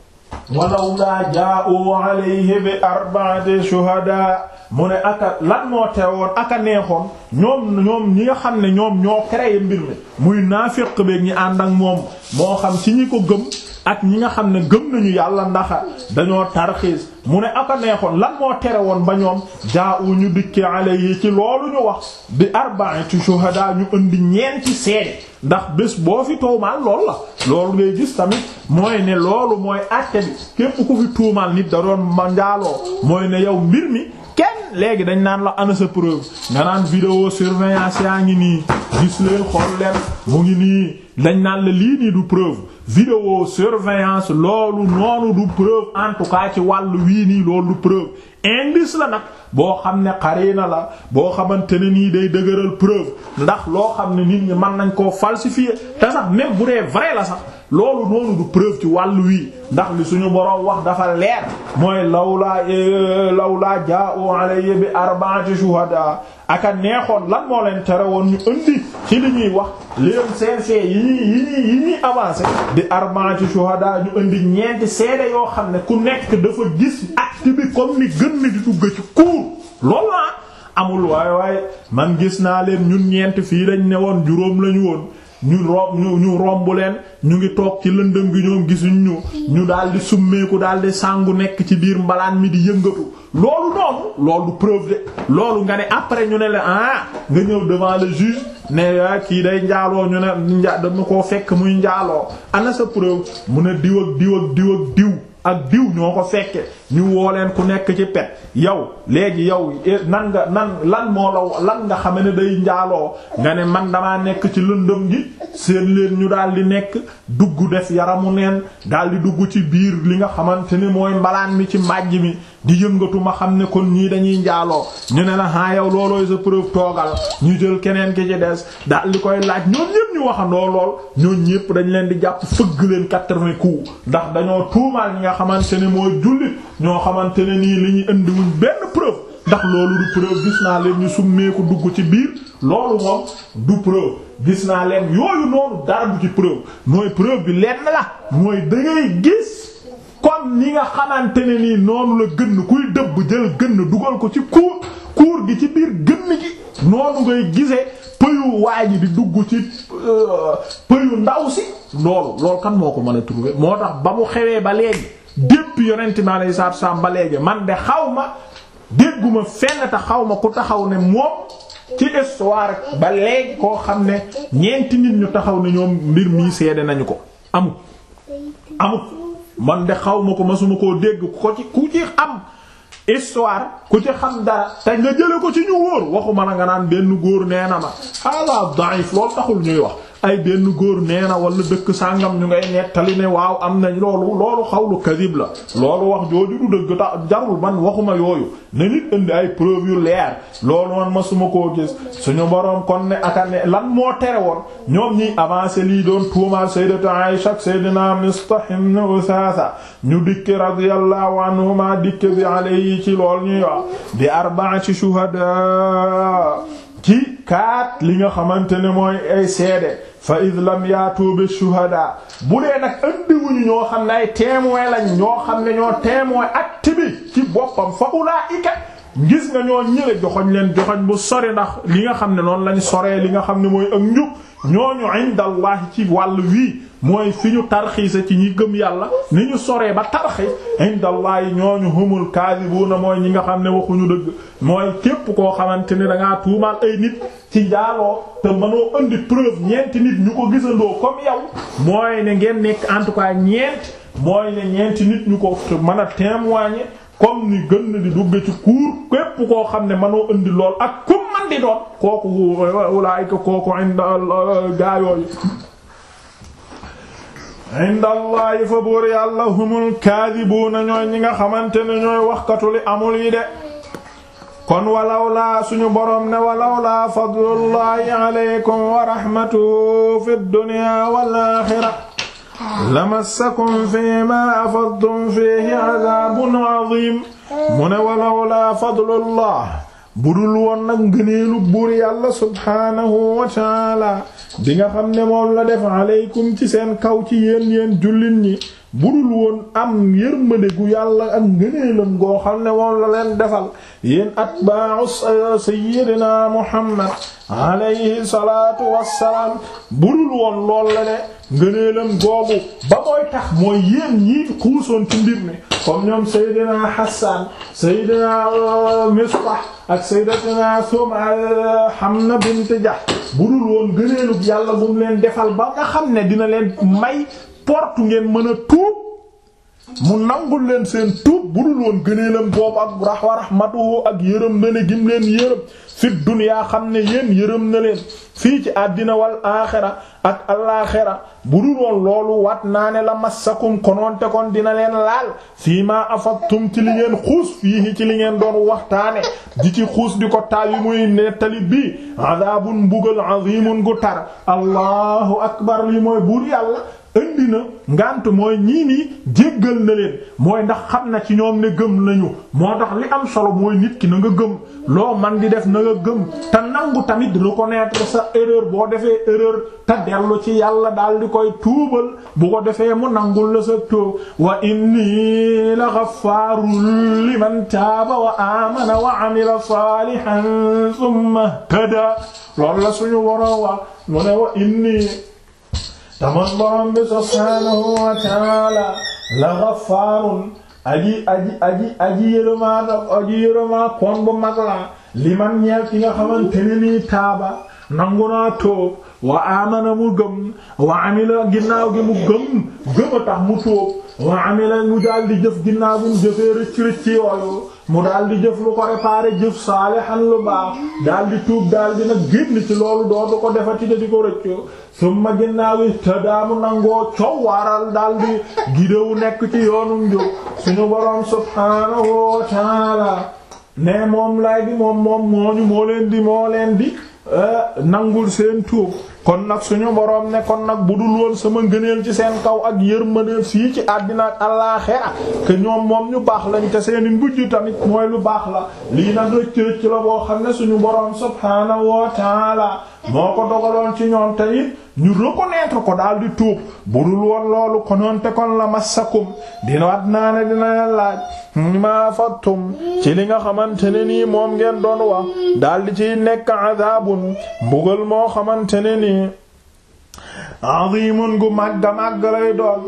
walawlaa jaa'uu alayhi bi arba'ati shuhadaa mu ne aka lan moo teewoon aka neexoon ñoom ñoom ñi nga xam ne ñoom ñoo créé mbir mi muy naafiq beek ñi ànd ak moom moo xam ci ñi ko gëm ak ñi nga xam ne gëm nañu yàlla ndax dañoo tarxiis mu ne aka neexoon lan moo tere woon ba ñoom jaa u ñu dikkee alayhi ci loolu ñu wax bi arba'ati shuhada ñu indi ñeenti seede ndax bés boo fi tuumaal loolu la loolu ngay gis tamit mooy ne loolu mooy àtte bi képp ku fi tuumaal nit da doon ma njaaloo mooy ne yow mbir mi kenn léegi dañ naan la ana sa preuve nga naan vidéo surveillance yaa ngi nii gis leen xool leen mu ngi nii dañ naan la lii nii du preuve vidéo surveillance loolu noonu du preuve en tout cas ci wàllu wii nii loolu du preuve indice la nag boo xam ne xarina la boo xamante ne nii day dëgëral preuve ndax loo xam ne nit ñi mën nañ koo falsifier te sax même bu dee vrai la sax loolu noonu du preuve ci wàllu wii ndax li suñu boroom wax dafa leer mooy lawlaa lawlaa jaa'u alayhi bi arba'ati shuhada aka neexoon lan moo leen tere woon ñu indi ci li ñuy wax leen seen fee yi ñuy yi ñuy yi ñuy avancé di arba'ati shuhada ñu indi ñeenti seede yoo xam ne ku nekk dafa gis acte bi comme ni gën ni di dugg ci cour loolu la amul waaye waaye man gis naa leen ñun ñeenti fii lañ ne woon juróom lañu woon ñu romb ñu ñu romb leen ñu ngi toog ci lëndëm gi ñoom gisuñ ñu ñu daal di summeeku daal di sangu nekk ci biir mbalaan mi di yëngatu loolu noonu loolu du preuve de loolu nga ne après ñu ne la ah nga ñëw devant le juge ne ah kii day njaaloo ñu ne nja dama koo fekk muy njaaloo ana sa preuve mu ne diw ak diw ak diw ak diw ak diw ñoo ko fekke ñu woo leen ku nekk ci pet yow léegi yow nan nga nan lan moo la lan nga xam ne day njaaloo nga ne man damaa nekk ci lëndëm gi seen leen ñu daal di nekk dugg def yaramu neen daal di dugg ci biir li nga xamante ni mooy mbalaan mi ci màjj mi di yëngatu ma xam ne kon ñii dañuy njaaloo ñu ne la ah yow loolooy sa preuve toogal ñu jël keneen ki ci des daal di koy laaj ñoom ñépp ñu waxandoo lool ñoom ñépp dañ leen di jàpp fëgg leen quatre-vingts coups ndax dañoo tuumaal ñi nga xamante ne mooy jullit ñoo xamante ne nii li ñuy indiwuñ benn preuve ndax loolu du preuve gis naa leen ñu summeeku dugg ci biir loolu moom du preuve gis naa leen yooyu noonu dara du ci preuve mooy preuve bi lenn la mooy da ngay gis comme ni nga xamante ne nii noonu la gën kuy dëbb jël gën dugal ko ci kuur kuur gi ci biir gën gi noonu ngay gisee pëyu waa ji di dugg ci pëyu ndaw si loolu loolu kan moo ko mën a trouver moo tax ba mu xewee ba léegi depuis yonent mi alayhi salaatu wasallam ba léegi man de xaw ma dégguma fenn te xaw ma ku taxaw ne moom ci histoire ba léegi koo xam ne ñeenti nit ñu taxaw ne ñoom mbir mii seede nañu ko amut amut man de xaw ma ko masuma koo dégg ko ci ku ci xam histoire ku ci xam dara te nga jële ko ci ñu wóor waxuma na nga naan benn góor nee na ma ala da'if loolu taxul ñuy wax ay benn góor nee na wala dëkk sàngam ñu ngay nettali ne waaw am nañ loolu loolu xawlu kadib la loolu wax jooju du dëgg tax jarul man waxuma yooyu na nit indi ay preuve yu leer loolu man masuma koo gis suñu boroom kon ne aka ne lan moo tere woon ñoom ñiy avancé lii doon tuumaal sayyidatu Aisha ak sayyidina Mistah ibn Usasa ñu dikke radiyallahu anhuma dikke bi alayhi ci lool ñuy wax di arba'ati shuhada ci kaat li nga xamante ne mooy ay seede fa id lam yaatu bi shuhada bu dee nag andiwuñu ñoo xam ne ay témoin lañ ñoo xam ne ñoo témoin acte bi ci boppam fa ulaa'ika gis nga ñoo ñële joxoñ leen joxoñ bu sori ndax li nga xam ne noonu lañ soree li nga xam ne mooy ak njub ñooñu indallahi ci wàll wii mooy fi ñu tarxiisa ci ñi gëm yàlla ni ñu soree ba tarxi indallahi ñooñu humul kaadibuuna mooy ñi nga xam ne waxuñu dëgg mooy képp koo xamante ni dangaa tuumaal ay nit ci njaaloo te mënoo indi preuve ñeenti nit ñu ko gisandoo comme yow mooy ne ngeen nekk en tout cas ñeent mooy ne ñeenti nit ñu ko mën a témoigner comme ni gën na di dugg ci cour képp koo xam ne mënoo indi lool ak ku man di doon kooku ulaayika kooku inda gaayooyu inda allahi fa buur yàlla humul kaadibuuna ñooy ñi nga xamante ne ñooy waxkatu li amul yi de kon walaw laa suñu boroom ne walaw laa fadlullahi alaykum wa rahmatuhu fi dunya wal axira lamassakum fiimaa afadtum fiihi adaabun adiim mu ne walawlaa fadlullah budul woon nag ngëneelu buur yàlla subhaanahu wa taala bi nga xam ne moom la def aleykum ci seen kaw ci yéen yéen jullit ñi budul woon am yërmande gu yàlla ak ngëneelam goo xam ne moom la leen defal yéen atbaa'u sayyidina muhammad alayhi salaatu wassalaam budul woon lool la ne ngëneelam googu ba mooy tax mooy yéen ñii xuusoon ci mbir mi comme ñoom sayyidina hassan sayyidina misbah ak sayyidatina sum hamna bint jahsh budul woon ngëneelug yàlla bu mu leen defal ba nga xam ne dina leen may porte ngeen mën a tuub mu nangul leen seen tuub bu dul woon gëneelam boobu ak rahwa rahmatuhu ak yërëm na ne gim leen yërëm fi duniyaa xam ne yéen yërëm na leen fii ci àddina wal aaxira ak alaaxira bu dul woon loolu wat naa ne la massakum konoonte kon dina leen laal fii maa afattum ci li ngeen xuus fii ci li ngeen doon waxtaane di ci xuus di ko taal yi muy nettali bii adaabun mbugal azimun gu tar allahu akbar li mooy buur yàlla indi na ngant mooy ñii nii jéggal na leen mooy ndax xam na ci ñoom ne gëm nañu moo tax li am solo mooy nit ki na nga gëm loo man di def na nga gëm te nangu tamit reconnaître sa erreur boo defee erreur te dellu ci yàlla daal di koy tuubal bu ko defee mu nangul la sa tuub wa inni la ghaffarun liman taaba wa amana wa amila salihan thumma tada loolu la suñu woro wa mu ne wa inni taman borom bi subhaanahu wa taala la ghafaarun aji aji aji aji yërëmaa da aji yërëmaa kon bu mag la li man ñeel ki nga xamante ne nii taaba nangu naa tóob wa amana mu gëm wa amila ginnaaw gi mu gëm gëm a tax mu tóob wa amila mu daal di jëf ginnaaw bi mu jëfee rëcc rëcc yooyu mu daal di jëf lu ko réparé jëf saalihan lu baax daal di tuub daal di nag génn ci loolu dootu ko defati di ko rëccu summa ginnaaw yi te daamu nangoo coow waaral daal di gidewu nekk ci yoonu njub suñu boroom subhaanahu wa taala ne moom lay di moom moom mooñu moo leen di moo leen di nangul seen tuub kon nag suñu boroom ne kon nag bu dul woon sama ngëneel ci seen kaw ak yërmande fii ci àddina ak àllaaxira que ñoom moom ñu baax lañ te seeni mbujj tamit mooy lu baax la lii nag rëcc rëcc la boo xam ne suñu boroom subhaanahu wa taala moo ko dogaloon ci ñoom te it ñu reconnaître ko daal di tuub bu dul woon loolu konoon te kon la massakum dina wat naa ne dina leen laaj ma fattum ci li nga xamante ne nii moom ngeen doon wax daal di ciy nekk azabun mbugal moo xamante ne nii azimun gu màgga màgg lay doon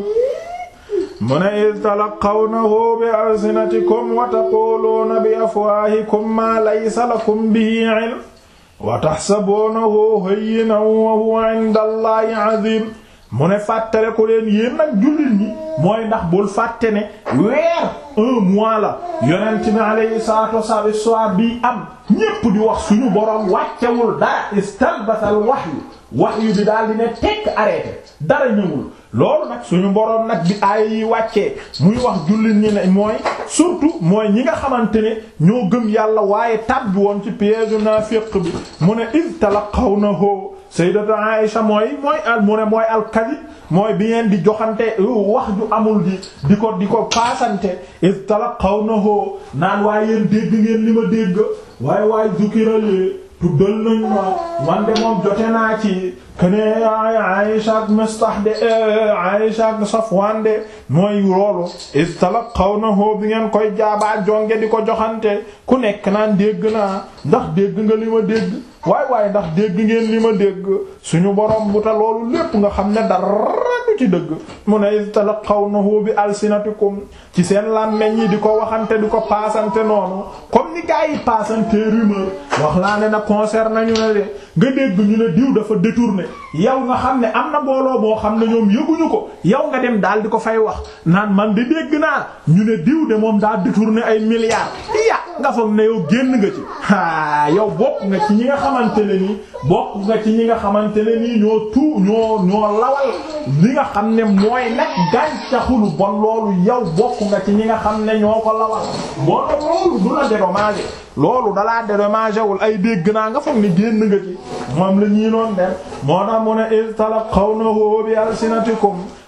mu ne id talaqawnahu bi alsinatikum wa taquluuna bi afwaahikum ma laysa lakum bihi ilm wa taxsabuunahu hayyinan wa huwa inda allahi azim mu ne fàttale ko leen yéen nag jullit ñi mooy ndax bul fàtte ne weer un mois la yonent bi alayhi salatu wassalam histoire bi am ñépp di wax suñu boroom wàccewul dara istalbasal wahyu wahyu bi daal di ne tekk arrêté dara ñëwul loolu nag suñu boroom nag bi aaya yi wàccee muy wax jullit ñi ne mooy surtout mooy ñi nga xamante ne ñoo gëm yàlla waaye tàbbi woon ci piège naafiq bi mu ne id talaqawnahu sayyidatu Aisha mooy mooy al mu ne mooy alkadib mooy bi ngeen di joxante wax ju amul di di ko di ko paasante id talaqawnahu naan waaye yéen dégg ngeen li ma dégg waaye waaye zukirale tuddal nañ ma man de moom jote naa ci kene Aïcha ak Mistah de Aïcha ak Safwan de mooy loolu is talaqawnahu bi ngeen koy jaabaa jonge di ko joxante ku nekk naan dégg naa ndax dégg nga li ma dégg waay waaye ndax dégg ngeen li ma dégg suñu borom bu ta loolu lépp nga xam ne dara du ci dëgg mu ne is talaqawnahu bi alsinatikum ci seen làmmeñ yi di ko waxante di ko paasante noonu comme ni gaa yi paasante rumeur wax laa ne na concerne ñu ne de nga dégg ñu ne diw dafa détourné yow nga xam ne am na mbooloo boo xam ne ñoom yëguñu ko yow nga dem daal di ko fay wax naan man di dégg naa ñu ne diw de moom daa détourné ay milliards ya nga foog ne yow génn nga ci aa yow bokk nga ci ñi nga xamante ne nii bokk nga ci ñi nga xamante ne nii ñoo tuu ñoo ñoo lawal li nga xam ne mooy nag gàncaxu lu bon loolu yow bokk nga ci ñi nga xam ne ñoo ko lawal bon loolu du la dédommager loolu dalaa dédommager wul ay dégg naa nga foog ne génn nga ci moom la ñuy noon def moo tax mu ne iz talaqawnahu bi alsinatikum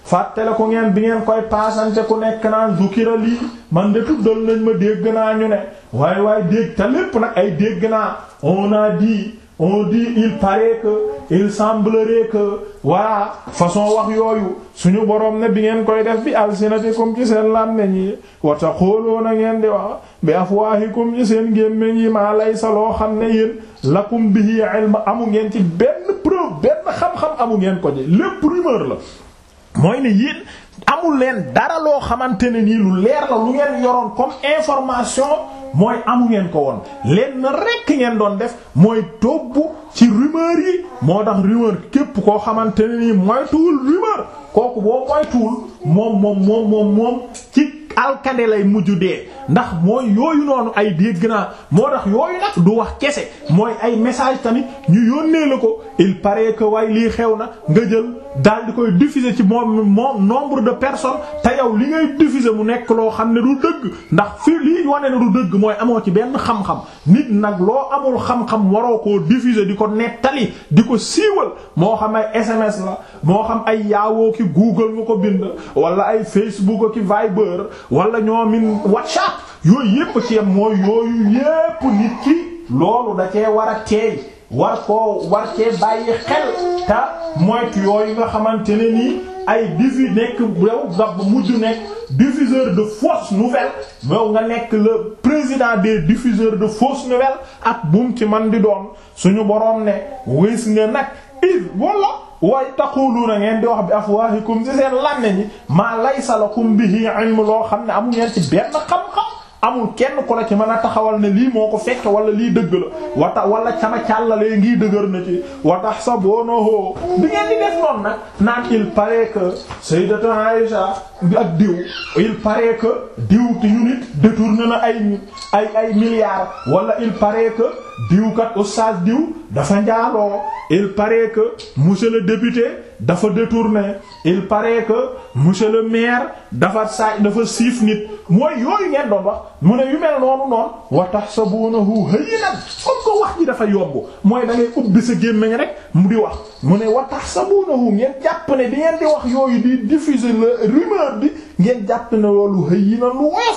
fàttale ko ngeen bi ngeen koy paasante ku nekk naan zukira lii man de tuddal nañ ma dégg naa ñu ne waaye waaye dégg te lépp nag ay dégg naa on a dit on dit il paraît que il semblerait que voilà façon wax yooyu suñu borom ne bi ngeen koy def bi alsinatikum ci seen làmmeñ yi wa taquluna ngeen di wax bi afwahikum ci seen gémmiñ yi maa laysa loo xam ne yéen lakum bihi ilm amu ngeen ci benn preuve benn xam-xam amu ngeen ko ji lépp rumeur la mooy ne yéen amul leen dara loo xamante ne nii lu leer la lu ngeen yoroon comme information mooy amu ngeen ko woon leen na rekk ngeen doon def mooy tobb ci rumeur yi moo tax rumeur képp koo xamante ne nii moytuwul rumeur kooku boo moytuwul moom moom moom moom moom ci alkade lay mujj dee ndax mooy yooyu noonu ay dégg naa moo tax yooyu nag du wax kese mooy ay message tamit ñu yónnee la ko il paraît que waaye lii xew na nga jël daal di koy diffuser ci moom moom nombre de personnes te yow li ngay diffuser mu nekk loo xam ne du dëgg ndax fii lii wane ne du dëgg mooy amoo ci benn xam-xam nit nag loo amul xam-xam waroo koo diffuser di ko nettali di ko siiwal moo xam ay SMS la moo xam ay yaawoo ki Google nga ko bind wala ay Facebook ki Viber wala ñoomin WhatsApp yooyu yépp ci yam mooy yooyu yépp nit ki loolu da cee war a teey war koo war cee bàyyi xel te moytu yooyu nga xamante ne nii ay diffu nekk yow nga mujj nekk diffuseur de fausses nouvelles yow nga nekk le président des diffuseurs de fausses nouvelles ak bum ci man di doon suñu boroom ne wés nga nag il wala waaye taquluuna ngeen di wax bi afwahikum ci seen lànne ñi maa laysa lakum bihi ilm loo xam ne amu ngeen ci benn xam-xam amul kenn ku la ci mën a taxawal ne lii moo ko fekk wala lii dëgg la wata wala sama càllalee ngi dëgër na ci wa tahsabunahu bi ngeen di def noonu nag naan il paraît que sayyidatu Aïsha ak diw il paraît que diw ti ñu nit détourné na ay ay ay milliards wala il paraît que diw kat oustaz diw dafa njaaloo il paraît que monsieur le député dafa détourné il paraît que monsieur le maire dafa saaj dafa siif nit mooy yooyu ngeen doon wax mu ne yu mel noonu noonu wa tahsabunahu hayyinan comme ko wax ji dafa yomb mooy da ngay ubbi sa gémmiñ rek mu di wax mu ne wa tahsabunahu ngeen jàpp ne di ngeen di wax yooyu di diffuser le rumeur bi ngeen jàpp ne loolu hayyinan lu woyof